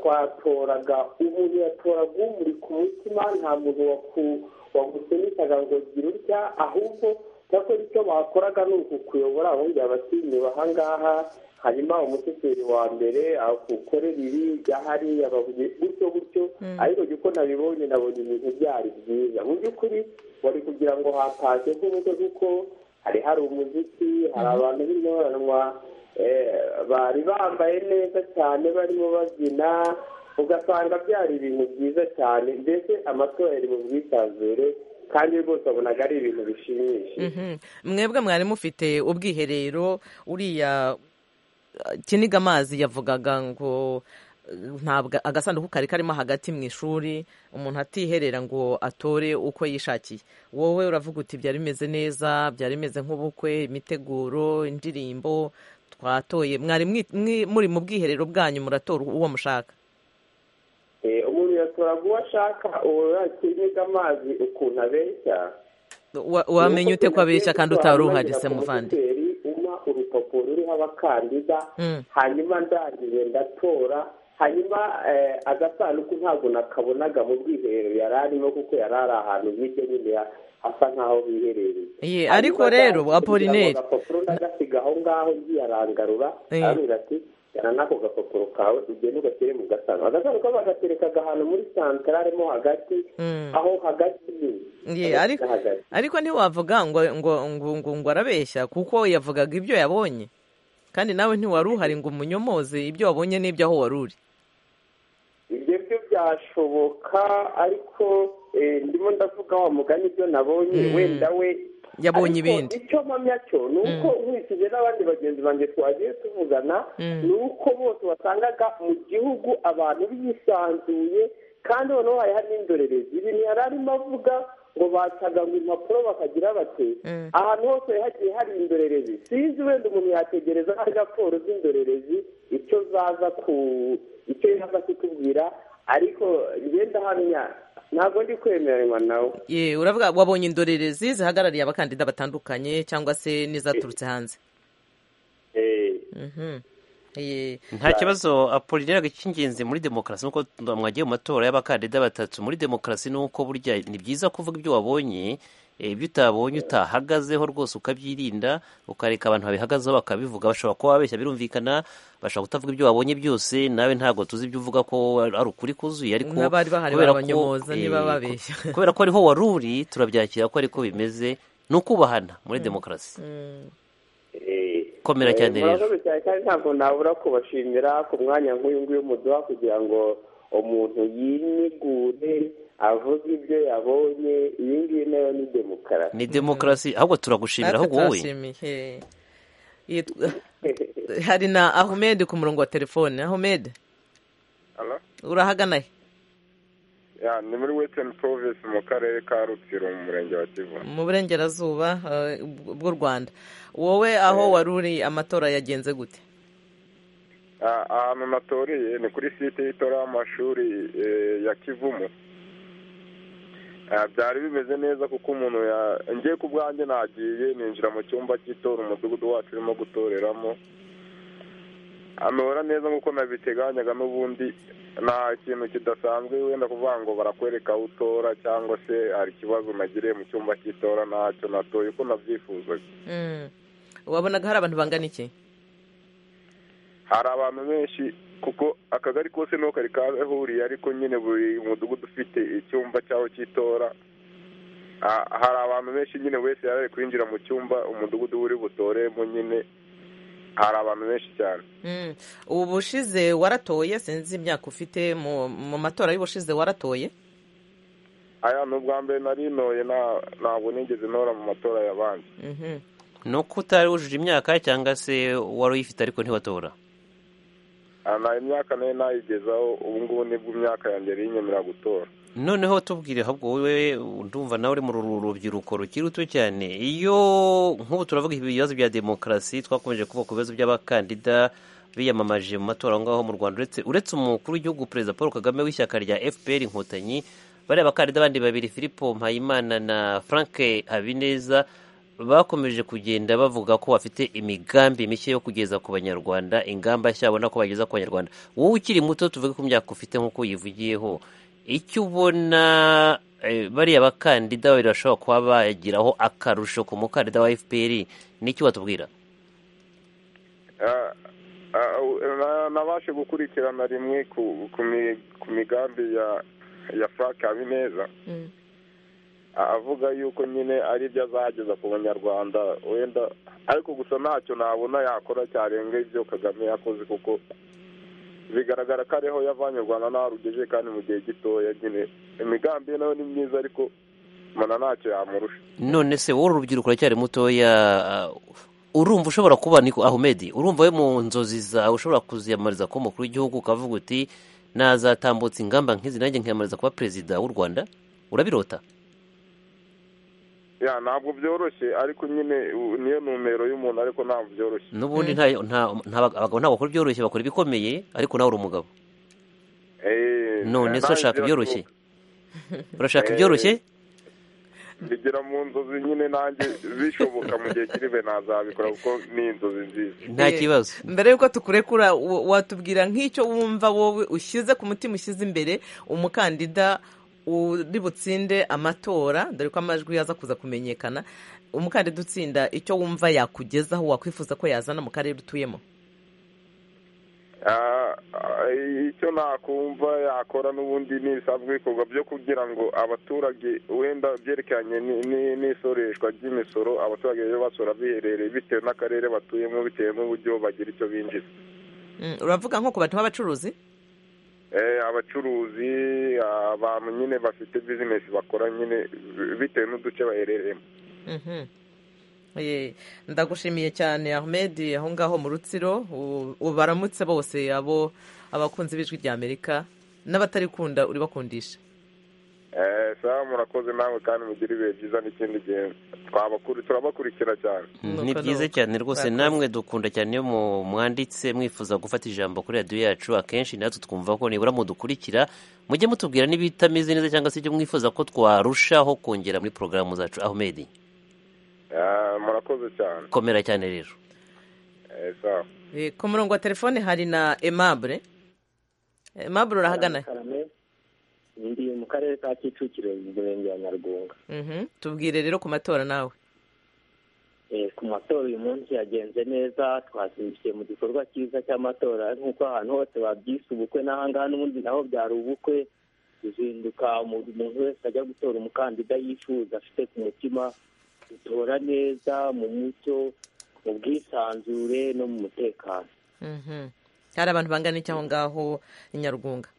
Speaker 16: twatoraga umuntu yatoraga umuri ku mutima nta muntu wagusunikaga ngo gira utya ahubwo cyakora icyo bakoraga ni ukukuyobora bongera abatinyuba aha ngaha hanyuma umushoferi wa mbere akukorera ibi hariya bavuye gutyo gutyo ariko uko nabibonye nabonye ibintu byari byiza mu by'ukuri wari kugira ngo hatashye nk'ubukwe kuko hari hari umuziki hari abantu b'intoranwa bari bambaye neza cyane barimo babyina ugasanga byari ibintu byiza cyane mbese amatora yari mu bwisanzure kandi rwose abonaga ari ibintu bishimishije
Speaker 1: mwebwe mwari mufite ubwiherero uriya kiniga amazi yavugaga ngo ntabwo agasanduku kari karimo hagati mu ishuri umuntu atiherera ngo atore uko yishakiye wowe uravuga uti byari bimeze neza byari bimeze nk'ubukwe imiteguro indirimbo twatoye mwari muri mu bwiherero bwanyu muratora uwo mushaka
Speaker 16: umuntu yatoraga uwo ashaka uwo yakiniga amazi ukuntu abeshya
Speaker 1: wamenye ute ko abeshya kandi utari uhari se muvandi
Speaker 16: urupapuro ruriho abakandida hanyuma ndangije ndatora hanyuma agasanduku ntabwo nakabonaga mu bwiherero yari arimo kuko yari ari ahantu hirya nyine hasa nk'aho biherereye
Speaker 1: ariko rero apolineri
Speaker 16: agapapuro ndagasiga aho ngaho ngiye arangarura arambwira ati jyana n'ako gapapuro kawe ugende ugashyire mu gasanduku agasanduku bagaterekaga ahantu muri santarare mo hagati aho hagati
Speaker 1: ariko ntiwavuga ngo ngo ngo ngo arabeshya kuko yavugaga ibyo yabonye kandi nawe ntiwari uhari ngo umunyomoze ibyo wabonye n'ibyo aho wari uri
Speaker 16: ibyo byo byashoboka ariko ndimo ndavuga wa mugani ibyo nabonye wenda we
Speaker 1: yabonye ibindi
Speaker 16: icyo mpamya cyo ni uko nkurikije n'abandi bagenzi banjye twagiye tuvugana ni uko bose wasangaga mu gihugu abantu bisanzuye kandi noneho hari hari n'indorerezi ibintu yari arimo avuga ngo bacaganga impapuro bakagira bati ahantu hose hagiye hari indorerezi sinzi wenda umuntu yategereza hari raporo z'indorerezi icyo zaza ku icyo yaza kutubwira ariko ngenda hamya ntabwo ndi kwemeranywa nawe
Speaker 1: ye uravuga wabonye indorerezi zihagarariye abakandida batandukanye cyangwa se n'izaturutse hanze
Speaker 12: nta kibazo apolinaire cy'ingenzi muri demokarasi nuko mwagiye mu matora y'abakandida batatu muri demokarasi nuko burya ni byiza kuvuga ibyo wabonye ibyo utabonye utahagazeho rwose ukabyirinda ukareka abantu babihagazeho bakabivuga bashobora kuba babeshya birumvikana bashobora kutavuga ibyo wabonye byose nawe ntabwo tuzi ibyo uvuga ko ari ukuri kuzuye ariko
Speaker 1: n'abari bahari babanyomoza niba babeshya
Speaker 12: kubera ko ariho wari uri turabyakira ko ariko bimeze ni ukubahana muri demokarasi komera cyane rero
Speaker 16: murakoze cyane kandi ntabwo nabura kubashimira ku mwanya nk'uyu nguyu muduha kugira ngo umuntu yinigure avuga ibyo yabonye iyi ngiyi nayo ni demokarasi
Speaker 12: ni demokarasi ahubwo turagushimira ahubwo wowe
Speaker 1: hari na ahmed ku murongo wa telefone ahmed urahagana he
Speaker 17: ni muri western province mu karere ka rutsiro mu murenge wa kivu
Speaker 1: mu burengerazuba bw'u rwanda wowe aho wari uri amatora yagenze gute
Speaker 17: ahantu natoriye ni kuri site y'itora y'amashuri ya kivumu byari bimeze neza kuko umuntu ngiye ku bwanjye nagiye ninjira mu cyumba cy'itora umudugudu wacu urimo gutoreramo amabara neza nk'uko nabiteganyaga n'ubundi nta kintu kidasanzwe wenda kuvuga ngo barakwereka aho utora cyangwa se hari ikibazo nagiriye mu cyumba cy'itora ntacyo natoye uko nabyifuzaga
Speaker 1: wabonaga hari abantu bangana iki
Speaker 17: hari abantu benshi kuko akagari kose niho kari kahuriye ariko nyine buri mudugudu ufite icyumba cyaho cy'itora hari abantu benshi nyine wese yari ari kwinjira mu cyumba umudugudu uri butoremo nyine hari abantu benshi cyane
Speaker 1: ubu bushize waratoye sinzi imyaka ufite mu matora y'ubushize waratoye
Speaker 17: aya ni ubwa mbere narinoye ntabwo nigeze ntora mu matora y'abandi
Speaker 12: ni uko utari wujuje imyaka cyangwa se wari uyifite ariko ntiwatora
Speaker 17: nta imyaka nayo nayigezaho ubu ngubu nibwo imyaka yanjye yinyemera gutora
Speaker 12: noneho tubwire ahubwo wowe ndumva nawe uri mu rubyiruko rukiri ruto cyane iyo nk'ubu turavuga ibibazo bya demokarasi twakomeje kuvuga ku bibazo by'abakandida biyamamaje mu matora aho ngaho mu rwanda uretse umukuru w'igihugu perezida paul kagame w'ishyaka rya fpr inkotanyi bariya bakandida abandi babiri filipo mpayimana na frank habineza bakomeje kugenda bavuga ko bafite imigambi mishya yo kugeza ku banyarwanda ingamba nshya babona ko bageza ku banyarwanda wowe ukiri muto tuvuge ku myaka ufite nk'uko yivugiyeho icyo ubona bariya bakandida babiri bashobora kuba bagiraho akarusho ku mukandida wa fpr n'icyo batubwira
Speaker 17: nabashe gukurikirana rimwe ku migambi ya frank habineza avuga yuko nyine ari byo azageza ku banyarwanda wenda ariko gusa ntacyo nabona yakora cyarenga ibyo kagame yakoze kuko bigaragara ko ariho yavanye u rwanda ntarugeje kandi mu gihe gitoya nyine imigambi ye nayo ni myiza ariko mbona ntacyo yamurusha
Speaker 12: none se wowe urubyiruko uracyari mutoya urumva ushobora kuba niko ahumedi urumva we mu nzozi zawe ushobora kuziyamamariza kuba umukuru w'igihugu ukavuga uti nazatambutse ingamba nk'izi nanjye nkiyamamariza kuba perezida w'u rwanda urabirota
Speaker 17: ya ntabwo byoroshye ariko nyine niyo numero y'umuntu ariko ntabwo byoroshye
Speaker 12: n'ubundi abagabo ntabwo bakora byoroshye bakora ibikomeye ariko nawe uri umugabo none se urashaka ibyoroshye urashaka ibyoroshye
Speaker 17: bigira mu nzozi nyine nanjye bishoboka mu gihe kiri be nazabikora kuko ni inzozi nziza
Speaker 12: nta kibazo
Speaker 1: mbere y'uko tukurekura watubwira nk'icyo wumva wowe ushyize ku mutima ushyize imbere umukandida uri butsinde amatora dore ko amajwi yaza kuza kumenyekana umukandida utsinda icyo wumva yakugezaho wakwifuza ko yazana mu karere utuyemo
Speaker 17: icyo nakumva yakora n'ubundi n'ibisanzwe bikorwa byo kugira ngo abaturage wenda byerekeranye n'isoreshwa ry'imisoro abaturage bajye basora biherereye bitewe n'akarere batuyemo bitewe n'uburyo bagira icyo binjiza
Speaker 1: uravuga nko ku bantu b'abacuruzi
Speaker 17: abacuruzi abantu nyine bafite bizinesi bakora nyine bitewe n'uduce baherereyemo
Speaker 1: ndagushimiye cyane ahmed aho ngaho mu rutsiro baramutse bose abo abakunzi b'ijwi ry'amerika n'abatarikunda uribakundisha
Speaker 18: sawa murakoze namwe kandi mugira ibihe byiza n'ikindi gihe turabakurikira cyane
Speaker 12: ni byiza cyane rwose namwe dukunda cyane iyo mwanditse mwifuza gufata ijambo kuri radiyo yacu akenshi natwe twumva ko nibura mudukurikira mujye mutubwira n'ibitameze neza cyangwa se ibyo mwifuza ko twarushaho kongera muri porogaramu zacu ahmed
Speaker 18: murakoze cyane
Speaker 12: komera cyane rero
Speaker 1: ku murongo wa telefone hari na emabure emabure urahagana
Speaker 19: ndi mu karere ka kicukiro mu murenge wa nyarwunga
Speaker 1: tubwire rero ku matora nawe
Speaker 19: ku matora uyu munsi yagenze neza twazindukiye mu gikorwa cyiza cy'amatora nk'uko ahantu hose babyise ubukwe n'ahangaha n'ubundi naho byari ubukwe tuzinduka umuntu wese ajya gutora umukandida yifuza afite ku mutima dutora neza mu mucyo mu bwisanzure no mu mutekano
Speaker 1: hari abantu bangana iki aho ngaho i nyarwunga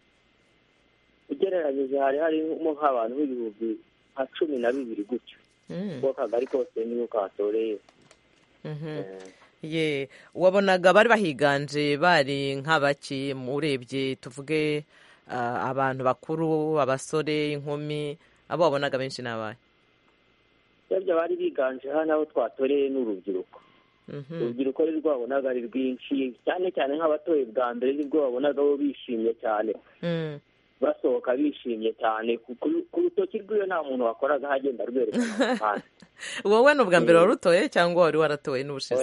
Speaker 19: ugereranyije hari harimo nk'abantu b'ibihumbi nka cumi na bibiri gutyo kuko akagari kose niyo katoreye
Speaker 1: ye wabonaga bari bahiganje bari nk'abaki urebye tuvuge abantu bakuru abasore inkumi abo wabonaga benshi ni abaye
Speaker 19: ibyo bari biganje hano aho twatoreye n'urubyiruko urubyiruko ari rwo wabonaga ari rwinshi cyane cyane nk'abatoye bwa mbere nibwo wabonaga bo bishimye cyane basohoka bishimye cyane ku rutoki rw'iwe nta muntu wakoraga hagenda rwerekana amafaranga
Speaker 1: wowe ni ubwa mbere warutoye cyangwa wari waratoye n'ubushize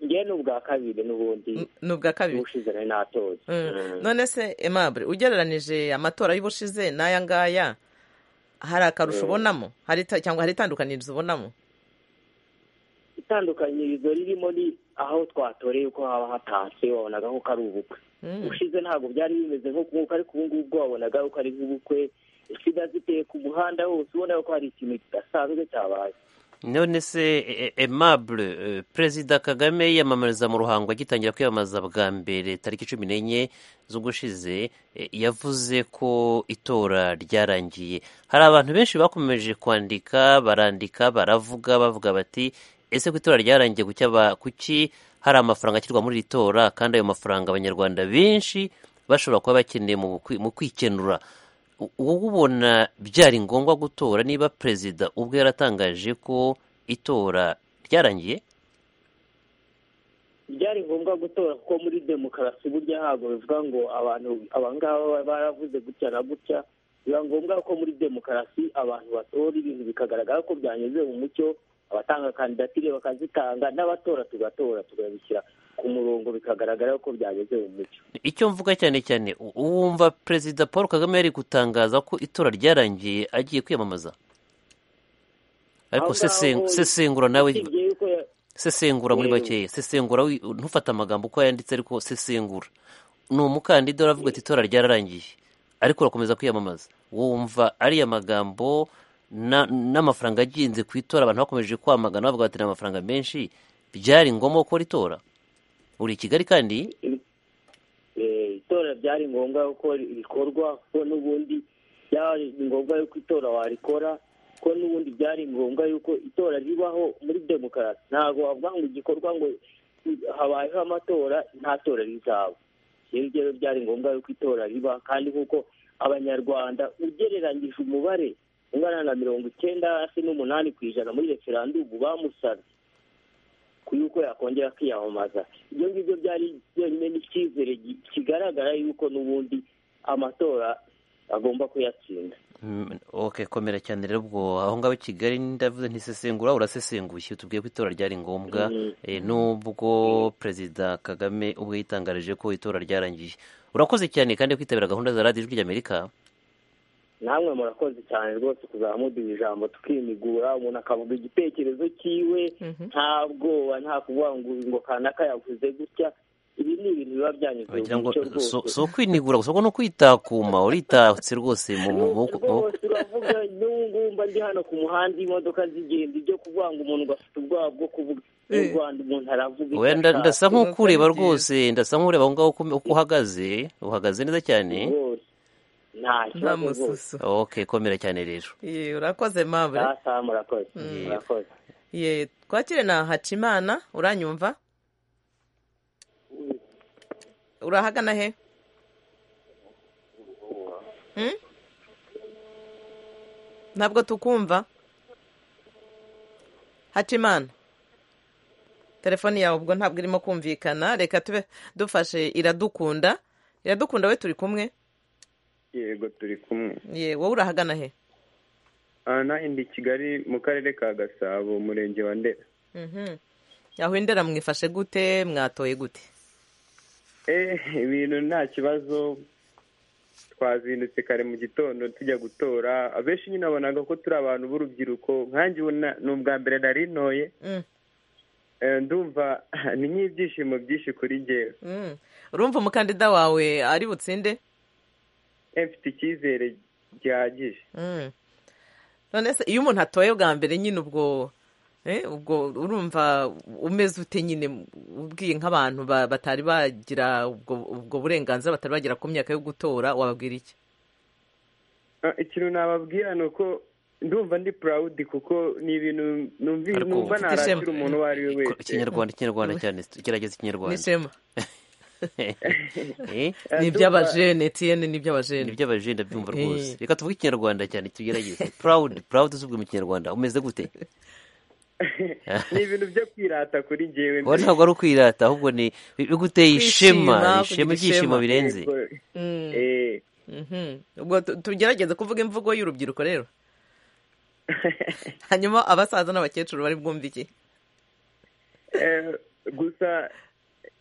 Speaker 19: ngewe ni ubwa kabiri n'ubundi
Speaker 1: ni ubwa kabiri
Speaker 19: ubushize nari natoye
Speaker 1: none se emabure ugereranije amatora y'ubushize n'aya ngaya hari akarusho ubonamo cyangwa hari itandukanirizo ubonamo
Speaker 19: itandukanirizo ririmo ni aho twatoreye uko haba hatatse wabonaga ko ari ubukwe ushize ntabwo byari bimeze nk'uko ariko ubu ngubu wabonaga ko ari nk'ubukwe sida ziteye ku muhanda hose ubona ko hari ikintu kidasanzwe cyabaye
Speaker 12: none se emabure perezida kagame yiyamamariza mu ruhango agitangira kwiyamamaza bwa mbere tariki cumi n'enye z'ugushize yavuze ko itora ryarangiye hari abantu benshi bakomeje kwandika barandika baravuga bavuga bati ese ku itora ryarangiye kuki hari amafaranga ashyirwa muri iri tora kandi ayo mafaranga abanyarwanda benshi bashobora kuba bakeneye mu kwikenura wowe ubona byari ngombwa gutora niba perezida ubwo yaratangaje ko itora ryarangiye
Speaker 19: byari ngombwa gutora kuko muri demokarasi burya ntabwo bivuga ngo abantu abangaba baravuze gutya na gutya biba ngombwa ko muri demokarasi abantu batora ibintu bikagaragara ko byanyuze mu mucyo abatanga kandidatire bakazitanga n'abatora tugatora tukabishyira ku murongo bikagaragara ko byageze mu mucyo
Speaker 12: icyo mvuga cyane cyane wumva perezida paul kagame yari gutangaza ko itora ryarangiye agiye kwiyamamaza ariko sesengura nawe sesengura muri bakeya sesengura ntufate amagambo uko yanditse ariko sesengura ni umukandida uravuga ati itora ryararangiye ariko urakomeza kwiyamamaza wumva ariya magambo n'amafaranga agenze ku itora abantu bakomeje kwamagana bavuga bati ni amafaranga menshi byari ngombwa gukora itora uri i kigali kandi
Speaker 19: itora byari ngombwa ko rikorwa ko n'ubundi byari ngombwa yuko itora warikora ko n'ubundi byari ngombwa yuko itora ribaho muri demokarasi ntabwo bavuga ngo igikorwa ngo habayeho amatora nta tora rizaba rero byari ngombwa yuko itora riba kandi nk'uko abanyarwanda ugereranyije umubare ungana na mirongo icyenda hasi n'umunani ku ijana muri referandumu bamusabye ku yuko yakongera kwiyamamaza ibyo ngibyo byari byonyine n'icyizere kigaragara yuko n'ubundi amatora agomba kuyatsinda
Speaker 12: oke komera cyane rero ubwo aho ngaho i kigali ndavuze ntisesengura urasesenguye tubwiye ko itora ryari ngombwa n'ubwo perezida kagame ubwo yitangarije ko itora ryarangiye urakoze cyane kandi kwitabira gahunda za radiyo ijwi ry'amerika
Speaker 19: namwe murakoze cyane rwose kuzamuduha ijambo tukimigura umuntu akavuga igitekerezo cyiwe nta bwoba nta kuvuga ngo kanaka yavuze gutya ibi ni ibintu biba byanyuze mu mucyo rwose
Speaker 12: si ukwinigura gusa kuko ni ukwitakuma uritatse rwose mu maboko
Speaker 19: rwose uravuga n'ubungumba ndi hano ku muhanda imodoka zigenda ibyo kuvuga ngo umuntu ngo afite ubwoba bwo kuvuga mu rwanda umuntu aravuga
Speaker 12: ndasa nk'ukureba rwose ndasa nk'ureba aho ngaho uko uhagaze uhagaze neza cyane
Speaker 1: nta mususu
Speaker 12: ok komera cyane rero
Speaker 1: urakoze mabure twakire na hacimana uranyumva urahagana he ntabwo tukumva hacimana telefoni yawe ubwo ntabwo irimo kumvikana reka tube dufashe iradukunda iradukunda we turi kumwe
Speaker 20: yego turi kumwe
Speaker 1: ye wowe urahagana he
Speaker 20: nahindi kigali mu karere ka gasabo umurenge wa ndera
Speaker 1: aho indera mwifashe gute mwatoye gute
Speaker 20: ibintu nta kibazo twazindutse kare mu gitondo tujya gutora abenshi nyine abonaga ko turi abantu b'urubyiruko nkange ni ubwa mbere nari ntoye ndumva ni nk'ibyishimo byinshi kuri ngewe
Speaker 1: urumva umukandida wawe ari butsinde
Speaker 20: mfite icyizere gihagije
Speaker 1: none se iyo umuntu atoye bwa mbere nyine ubwo ubwo urumva umeze ute nyine ubwiye nk'abantu batari bagira ubwo burenganzira batari bagera ku myaka yo gutora wababwira iki
Speaker 20: ikintu nababwira ni uko ndumva ndi purawudi kuko ni ibintu numva narakira umuntu uwo ari we wese
Speaker 12: ikinyarwanda ikinyarwanda cyane gerageza ikinyarwanda
Speaker 1: ni ishema ni iby'abajene tiyene ni iby'abajene
Speaker 12: ni iby'abajene ndabyumva rwose reka tuvuge ikinyarwanda cyane tugerageze purawudi purawudi uzubwe mu kinyarwanda umeze gute
Speaker 20: ni ibintu byo kwirata kuri ngewe
Speaker 12: mbere ntabwo ari ukwirata ahubwo ni biguteye ishema ishema ibyishimo birenze
Speaker 1: ubwo tugerageze kuvuga imvugo y'urubyiruko rero hanyuma abasaza n'abakecuru bari bwumve iki
Speaker 20: gusa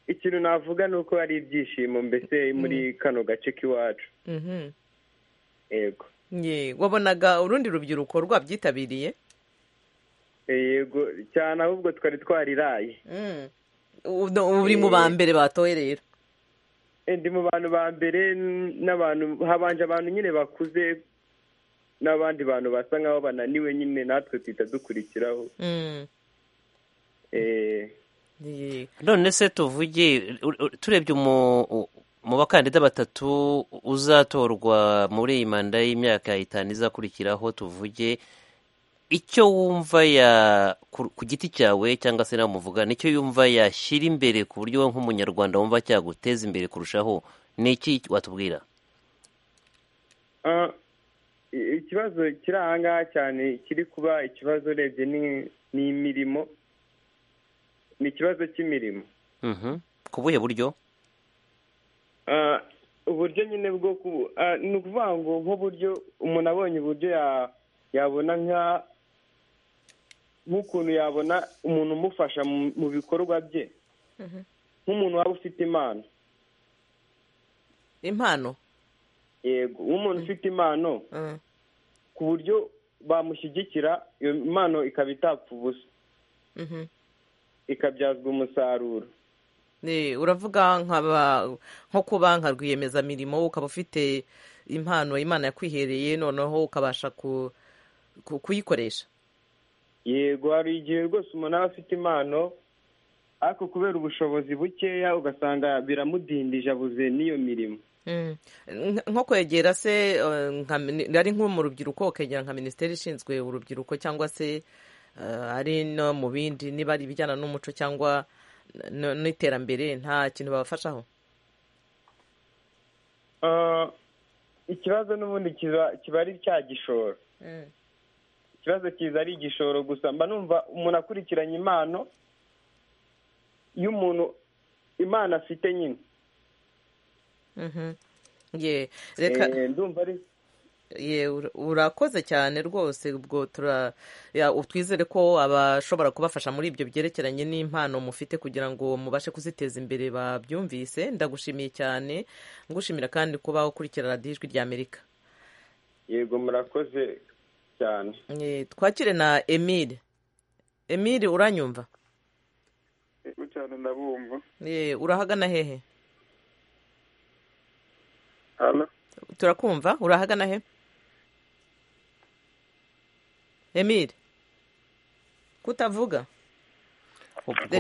Speaker 20: ikintu navuga ni uko hari ibyishimo mbese muri kano gace k'iwacu
Speaker 1: yego wabonaga urundi rubyiruko rwabyitabiriye
Speaker 20: yego cyane ahubwo twari twariraye
Speaker 1: uri mu ba mbere batoye rero
Speaker 20: ndi mu bantu ba mbere n'abantu habanje abantu nyine bakuze n'abandi bantu basa nkaho bananiwe nyine natwe tuhita dukurikiraho
Speaker 12: none se tuvuge turebye mu bakandida batatu uzatorwa muri iyi manda y'imyaka itanu izakurikiraho tuvuge icyo wumva ya ku giti cyawe cyangwa se nawe muvuga nicyo yumva yashyira imbere ku buryo wowe nk'umunyarwanda wumva cyaguteza imbere kurushaho ni iki watubwira
Speaker 20: ikibazo kiri aha ngaha cyane kiri kuba ikibazo urebye ni imirimo ni ikibazo cy'imirimo
Speaker 12: ku buhe buryo
Speaker 20: uburyo nyine bwo ni ukuvuga ngo nk'uburyo umuntu abonye uburyo yabona nka nk'ukuntu yabona umuntu umufasha mu bikorwa bye nk'umuntu waba ufite impano
Speaker 1: impano
Speaker 20: yego nk'umuntu ufite impano ku buryo bamushyigikira iyo impano ikaba itapfa ubusa ikabyazwa umusaruro
Speaker 1: uravuga nko kuba nka rwiyemezamirimo ukaba ufite impano imana yakwihereye noneho ukabasha kuyikoresha
Speaker 20: yego hari igihe rwose umuntu aba afite impano ariko kubera ubushobozi bukeya ugasanga biramudindije abuze n'iyo mirimo
Speaker 1: nko kwegera se ari nko mu rubyiruko ukegera nka minisiteri ishinzwe urubyiruko cyangwa se ari no mu bindi niba ari ibijyana n'umuco cyangwa n'iterambere nta kintu babafashaho
Speaker 20: ikibazo n'ubundi kiba ari cya gishoro ikibazo kiza ari igishoro gusa mba numva umuntu akurikiranye impano y'umuntu imana afite nyine
Speaker 1: reka urakoze cyane rwose ubwo twizere ko abashobora kubafasha muri ibyo byerekeranye n'impano mufite kugira ngo mubashe kuziteza imbere babyumvise ndagushimiye cyane ngushimira kandi kuba ukurikira radiyo ijwi ry'amerika
Speaker 20: yego murakoze cyane
Speaker 1: twakire na emile emile uranyumva
Speaker 15: yego cyane ndabumva
Speaker 1: urahagana hehe turakumva urahagana he emile kutavuga uri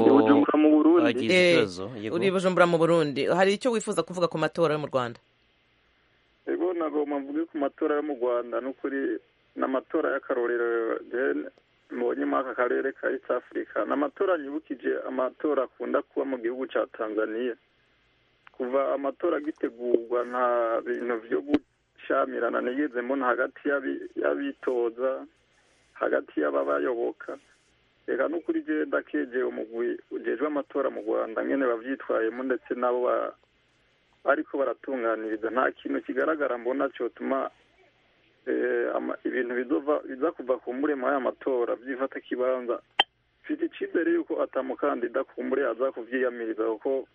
Speaker 1: bujumbura mu burundi hari icyo wifuza kuvuga ku matora yo mu rwanda
Speaker 15: yego ntabwo mvuge ku matora yo mu rwanda n'ukuri ni amatora y'akarorero mbonye muri aka karere ka east africa ni amatora yibukije amatora akunda kuba mu gihugu cya tanzania kuva amatora agitegurwa nta bintu byo
Speaker 18: gushyamirana ntigezemo hagati y'abitoza hagati y'ababayoboka reka n'ukuri genda kegera umugwi ugejwe amatora mu rwanda nyine babyitwayemo ndetse nabo ariko baratunganiriza nta kintu kigaragara mbona cyatuma ibintu biza kuva ku murema y'aya matora byifata kibanza mfite icyizere yuko atamukandida ku mure azakubyiyamiriza kuko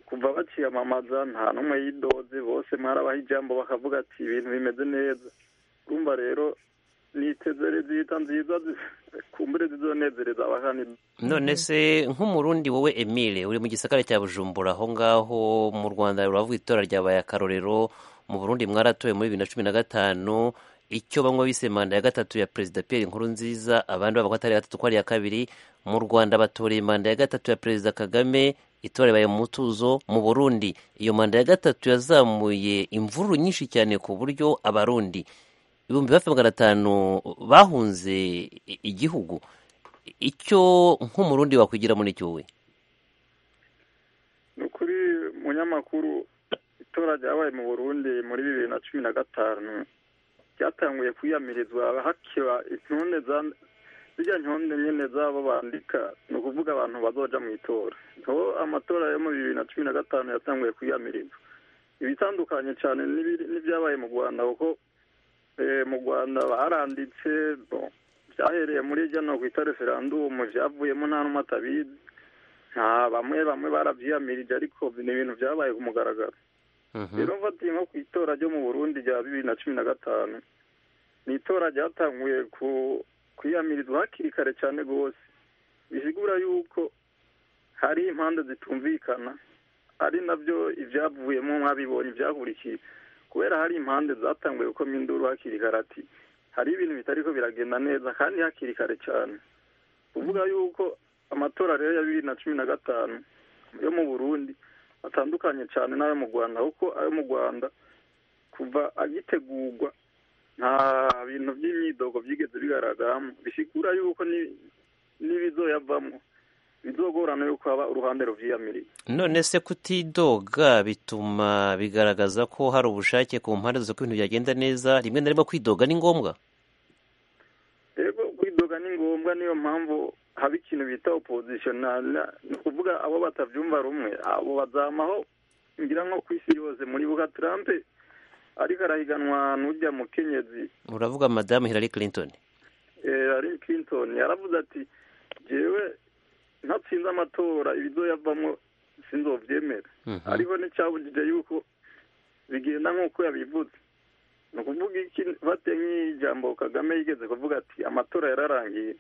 Speaker 18: kuva bakiyamamaza nta n'umwe yidoze bose mwarabaha ijambo bakavuga ati ibintu bimeze neza urumva rero nitezere zihita nziza kumbure zizonezereza abakandida
Speaker 12: none se nk'umurundi wowe emile uri mu gisagara cya bujumbura aho ngaho mu rwanda ruravuga itora ryabaye akarorero mu burundi mwaratoye muri bibiri na cumi na gatanu icyo bamwe bise manda ya gatatu ya perezida Pierre Nkurunziza abandi bavuga atari gatatu ko ari ya kabiri mu Rwanda batoreye manda ya gatatu ya perezida Kagame itora ibaye mu mutuzo mu Burundi iyo manda ya gatatu yazamuye imvururu nyinshi cyane ku buryo abarundi ibihumbi hafi magana atanu bahunze igihugu icyo nk'umurundi wakwigira muri icyo we
Speaker 18: ni ukuri munyamakuru itora ryabaye mu Burundi muri bibiri na cumi na gatanu byatanguye kwiyamirizwa hakiba intunde zijya ntunde nyine zabo bandika ni ukuvuga abantu bazoja mu itora aho amatora yo mu bibiri na cumi na gatanu yatanguye kwiyamirizwa ibitandukanye cyane n'ibyabaye mu rwanda kuko mu rwanda baranditse byahereye muri iryo no kwita referandumu byavuyemo nta n'umwe atabizi nta bamwe bamwe barabyiyamirije ariko ni ibintu byabaye ku mugaragaro rero mfatiye nko ku itora ryo mu burundi rya bibiri na cumi na gatanu ni itora ryatanguye kwiyamirizwa hakiri kare cyane rwose bisigura yuko hari impande zitumvikana ari nabyo ibyavuyemo mwabibonye ibyahurikiye kubera hari impande zatanguye gukomya induru hakiri kare ati hari ibintu bitariko biragenda neza kandi hakiri kare cyane kuvuga yuko amatora rero ya bibiri na cumi na gatanu yo mu burundi atandukanye cyane n'ayo mu rwanda kuko ayo mu rwanda kuva agitegurwa nta bintu by'imyidogo byigeze bigaragaramo bisigura yuko n'ibizoyavamo bizogorana yuko haba uruhande rubyiyamiriye
Speaker 12: none se kutidoga bituma bigaragaza ko hari ubushake ku mpande zose ko ibintu byagenda neza rimwe na rimwe kwidoga ni ngombwa
Speaker 18: rero kwidoga ni ngombwa niyo mpamvu haba ikintu bita opozishonari ni ukuvuga abo batabyumva rumwe abo bazamaho ngira nko ku isi yose muri buga turampe ariko arahiganwa n'ujya mukenyezi
Speaker 12: uravuga madamu Hillary Clinton
Speaker 18: Hillary Clinton yaravuze ati jewe ntatsinze amatora ibizoyavamo sinzobyemera ariko nticyabujije yuko bigenda nk'uko yabivuze ni ukuvuga iki bate nk'ijambo kagame yigeze kuvuga ati amatora yararangiye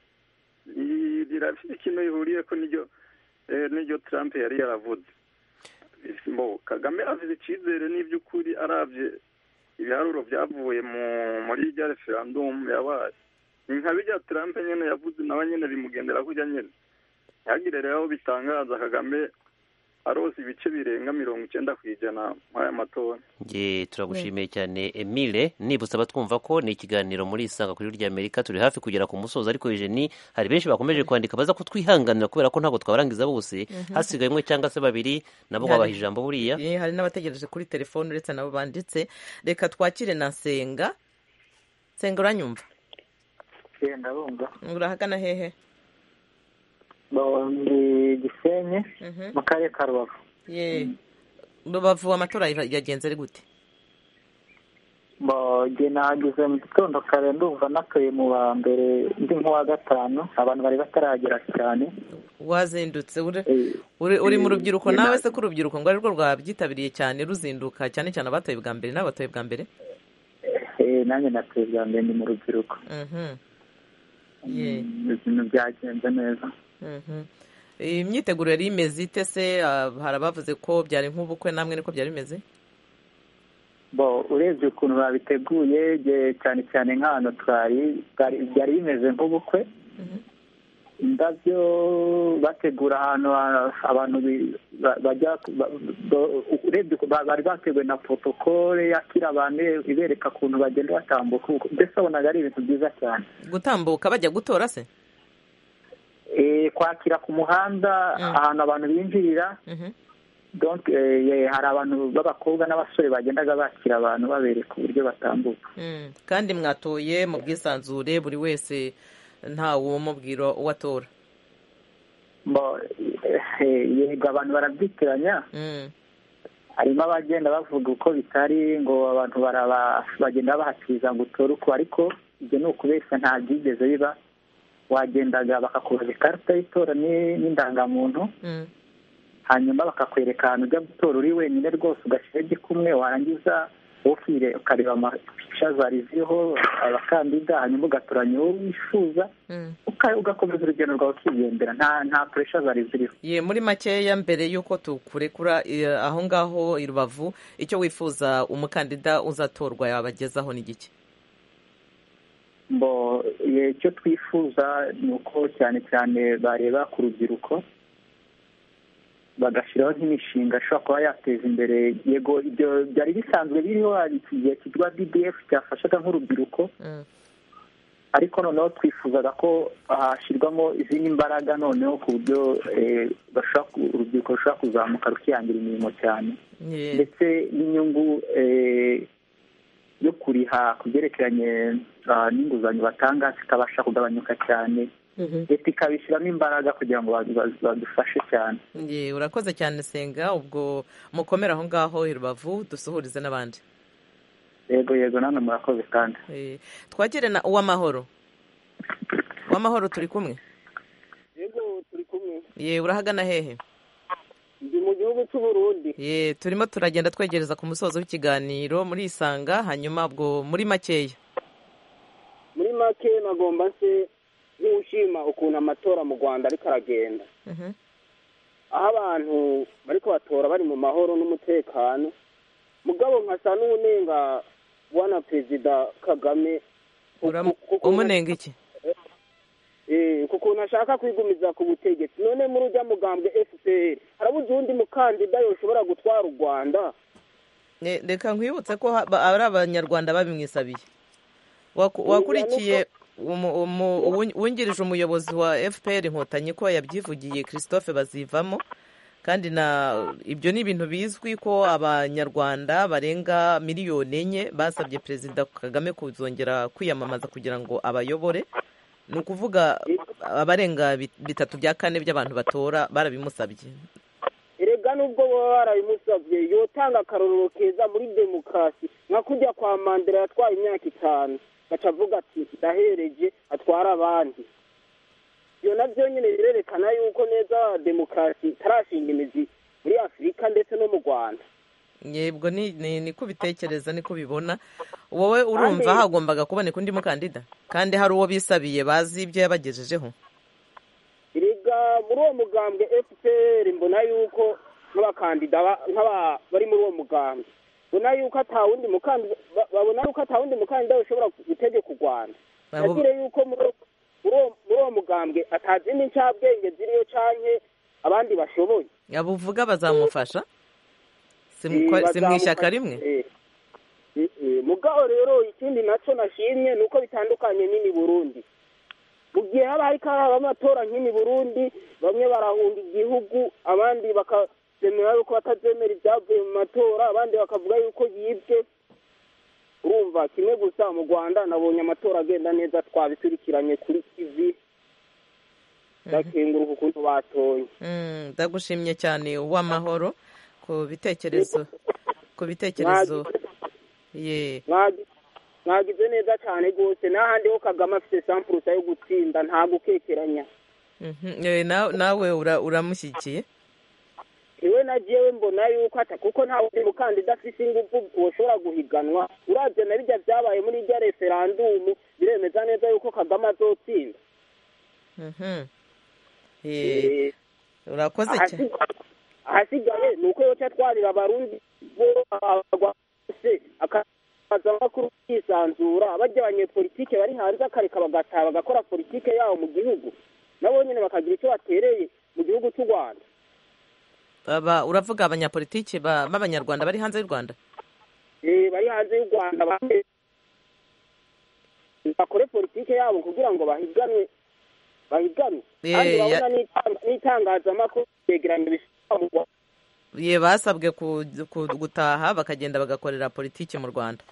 Speaker 18: rirafite ikintu rihuriye ko niryo niryo Trump yari yaravuze kagame afite icyizere n'iby'ukuri arabye ibiharuro byavuye muri rya referandumu yabaye ni nka bijya Trump nyine yavuze nawe nyine bimugendera kujya nyine ntihagire rero aho bitangaza kagame arose ibice birenga mirongo icyenda ku ijana muri aya matora
Speaker 12: turagushimiye cyane emile nibutse abatwumva ko ni ikiganiro muri isanga kuri rya amerika turi hafi kugera ku musozo ariko jeni hari benshi bakomeje kwandika baza kutwihanganira kubera ko ntabwo twabarangiza bose hasigaye umwe cyangwa se babiri nabo wabaha ijambo buriya
Speaker 1: hari n'abategereje kuri telefone uretse nabo banditse reka twakire na senga senga uranyumva
Speaker 5: ndabumva
Speaker 1: urahagana hehe
Speaker 5: ndi gisenyi mu karere ka rubavu
Speaker 1: rubavu amatora yagenze ari gute
Speaker 5: njye nahageze mu gitondo kare ndumva natuye mu wa mbere ndi nk'uwa gatanu abantu bari bataragera cyane
Speaker 1: wazindutse uri mu rubyiruko nawe se ko urubyiruko ngo arirwo rwabyitabiriye cyane ruzinduka cyane cyane abatoye bwa mbere n'abatoye bwa mbere
Speaker 5: nanjye natuye bwa mbere ni mu rubyiruko ibintu byagenze neza
Speaker 1: imyiteguro yari imeze ite se hari abavuze ko byari nk'ubukwe namwe niko byari bimeze
Speaker 5: urebye ukuntu babiteguye cyane cyane nk'ahantu twari byari bimeze nk'ubukwe indabyo bategura ahantu abantu bajya urebye bari bateguye na protokole yakira abantu ibereka ukuntu bagenda batambuka mbese wabonaga ari ibintu byiza cyane
Speaker 1: gutambuka bajya gutora se
Speaker 5: kwakira ku muhanda ahantu abantu binjirira
Speaker 14: hari abantu b'abakobwa n'abasore bagendaga bakira abantu babereka uburyo batambuka
Speaker 1: kandi mwatoye mu bwisanzure buri wese ntawe umubwira uwo atora
Speaker 14: yego abantu barabyitiranya harimo abagenda bavuga uko bitari ngo abantu bagenda bahakiriza ngo utore uko ariko ibyo ni ukubeshya nta byigeze biba wagendaga bakakubaza ikarita y'itora n'indangamuntu hanyuma bakakwereka ahantu ujya gutora uri wenyine rwose ugashyiraho igikumwe warangiza ukire ukareba amapica zari ziriho abakandida hanyuma ugatoranya uwo wifuza ugakomeza urugendo rwawe ukigendera nta puresha zari ziriho
Speaker 1: ye muri makeya mbere y'uko tukurekura aho ngaho i rubavu icyo wifuza umukandida uzatorwa yabagezaho ni gike
Speaker 14: mbo icyo twifuza ni uko cyane cyane bareba ku rubyiruko bagashyiraho nk'imishinga ashobora kuba yateza imbere yego ibyo byari bisanzwe biriho hari igihe kitwa bdf cyafashaga nk'urubyiruko ariko noneho twifuzaga ko hashyirwamo izindi mbaraga noneho ku buryo urubyiruko rushobora kuzamuka rukihangira imirimo cyane ndetse n'inyungu yo kuriha ku byerekeranye n'inguzanyo batanga zikabasha kugabanyuka cyane leta ikabishyiramo imbaraga kugira ngo badufashe cyane
Speaker 1: urakoze cyane senga ubwo mukomere aho ngaho i rubavu dusuhurize n'abandi
Speaker 14: yego yego nanone murakoze kandi
Speaker 1: twagire na uw'amahoro uw'amahoro turi kumwe
Speaker 21: yego turi kumwe
Speaker 1: ye urahagana hehe
Speaker 21: ndi mu gihugu cy'uburundi
Speaker 1: ye turimo turagenda twegereza ku musozo w'ikiganiro muri isanga hanyuma ubwo muri makeya
Speaker 21: muri make nagomba nse nk'ushima ukuntu amatora mu rwanda ariko aragenda aho abantu bari kubatora bari mu mahoro n'umutekano mugabo nkasa n'unenga bwana perezida kagame
Speaker 1: umunenga iki
Speaker 21: ku kuntu ashaka kwigumiza ku butegetsi none muri ujya mugambwe fpr harabuze uwundi mukandida yoshobora gutwara u rwanda
Speaker 1: reka nkwibutse ko ari abanyarwanda babimwisabiye wakurikiye wungirije umuyobozi wa fpr inkotanyi ko yabyivugiye christophe bazivamo kandi na ibyo ni ibintu bizwi ko abanyarwanda barenga miliyoni enye basabye perezida kagame kuzongera kwiyamamaza kugira ngo abayobore ni ukuvuga abarenga bitatu bya kane by'abantu batora barabimusabye
Speaker 21: erega nubwo baba barabimusabye yotanga akarorero keza muri demokarasi nka kujya kwa mandela yatwaye imyaka itanu gaca avuga ati ndahereje atwara abandi ibyo nabyo nyine birerekana yuko neza demokarasi itarashinga imizi muri afurika ndetse no mu rwanda
Speaker 1: yego ni ko ubitekereza ni ko ubibona wowe urumva hagombaga kuboneka undi mukandida kandi hari uwo bisabiye bazi ibyo yabagejejeho
Speaker 21: erega muri uwo mugambwe fpr mbona yuko nk'abakandida bari muri uwo mugambwe mbona yuko atawundi mukandida babona yuko atawundi mukandida ushobora gutegeka u rwanda nagire yuko muri uwo mugambwe atazindi ncabwenge ziriyo canke abandi bashoboye
Speaker 1: abuvuga bazamufasha si mu ishyaka rimwe
Speaker 21: mugabo rero ikindi nacyo nashimye ni uko bitandukanye n'ini burundi mu gihe haba hari hari amatora nk'ini burundi bamwe barahunga igihugu abandi bakazemera yuko batazemera ibyavuye mu matora abandi bakavuga yuko yibwe urumva kimwe gusa mu rwanda nabonye amatora agenda neza twabiturikiranye kuri kivi ndakenguruka ukuntu batoye
Speaker 1: ndagushimye cyane uw'amahoro ku bitekerezo ku bitekerezo ye
Speaker 21: mwagize neza cyane rwose n'ahandi ho kagame afite sampurusa yo gutsinda nta gukekeranya
Speaker 1: nawe uramushyigikiye
Speaker 21: iwe na jewe mbona yuko ata kuko nta wundi mukandida afite ingufu ushobora guhiganwa urabye na bijya byabaye muri irya referandumu biremeza neza yuko kagame azotsinda
Speaker 1: urakoze cyane
Speaker 21: ahasigaye ni uko yoca atwarira abarundi bose akaza amakuru yisanzura bajya abanyepolitike bari hanze akareka bagataha bagakora politike yabo mu gihugu nabo nyine bakagira icyo batereye mu gihugu cy'u rwanda
Speaker 1: uravuga abanyapolitike b'abanyarwanda bari hanze y'u rwanda
Speaker 21: bari hanze y'u rwanda bakore politike yabo kugira ngo bahiganwe bahiganwe kandi urabona n'itangazamakuru yegeranye mu
Speaker 1: basabwe gutaha bakagenda bagakorera politiki mu rwanda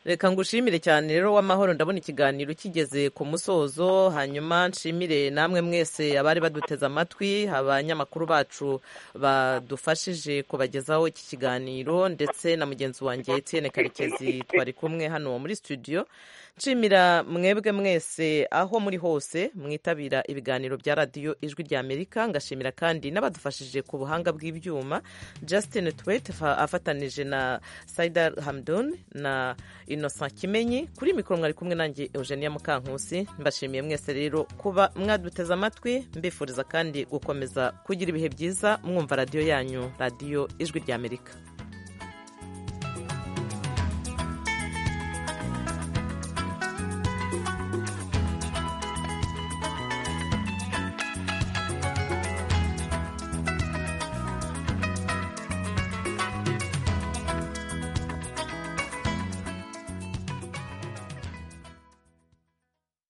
Speaker 1: reka ngushimire cyane rero w'amahoro ndabona ikiganiro kigeze ku musozo hanyuma nshimire namwe mwese abari baduteze amatwi abanyamakuru bacu badufashije kubagezaho iki kiganiro ndetse na mugenzi wanjye Etienne karekezi twari kumwe hano muri studio nshimira mwebwe mwese aho muri hose mwitabira ibiganiro bya radiyo ijwi ry'amerika ngashimira kandi n'abadufashije ku buhanga bw'ibyuma Justin tuwete afatanije na sayidari hamdun na inosa kimenyi kuri mikoro mwari kumwe nanjye eugenia mukankusi mbashimiye mwese rero kuba mwaduteze amatwi mbifuriza kandi gukomeza kugira ibihe byiza mwumva radiyo yanyu radiyo ijwi ry'amerika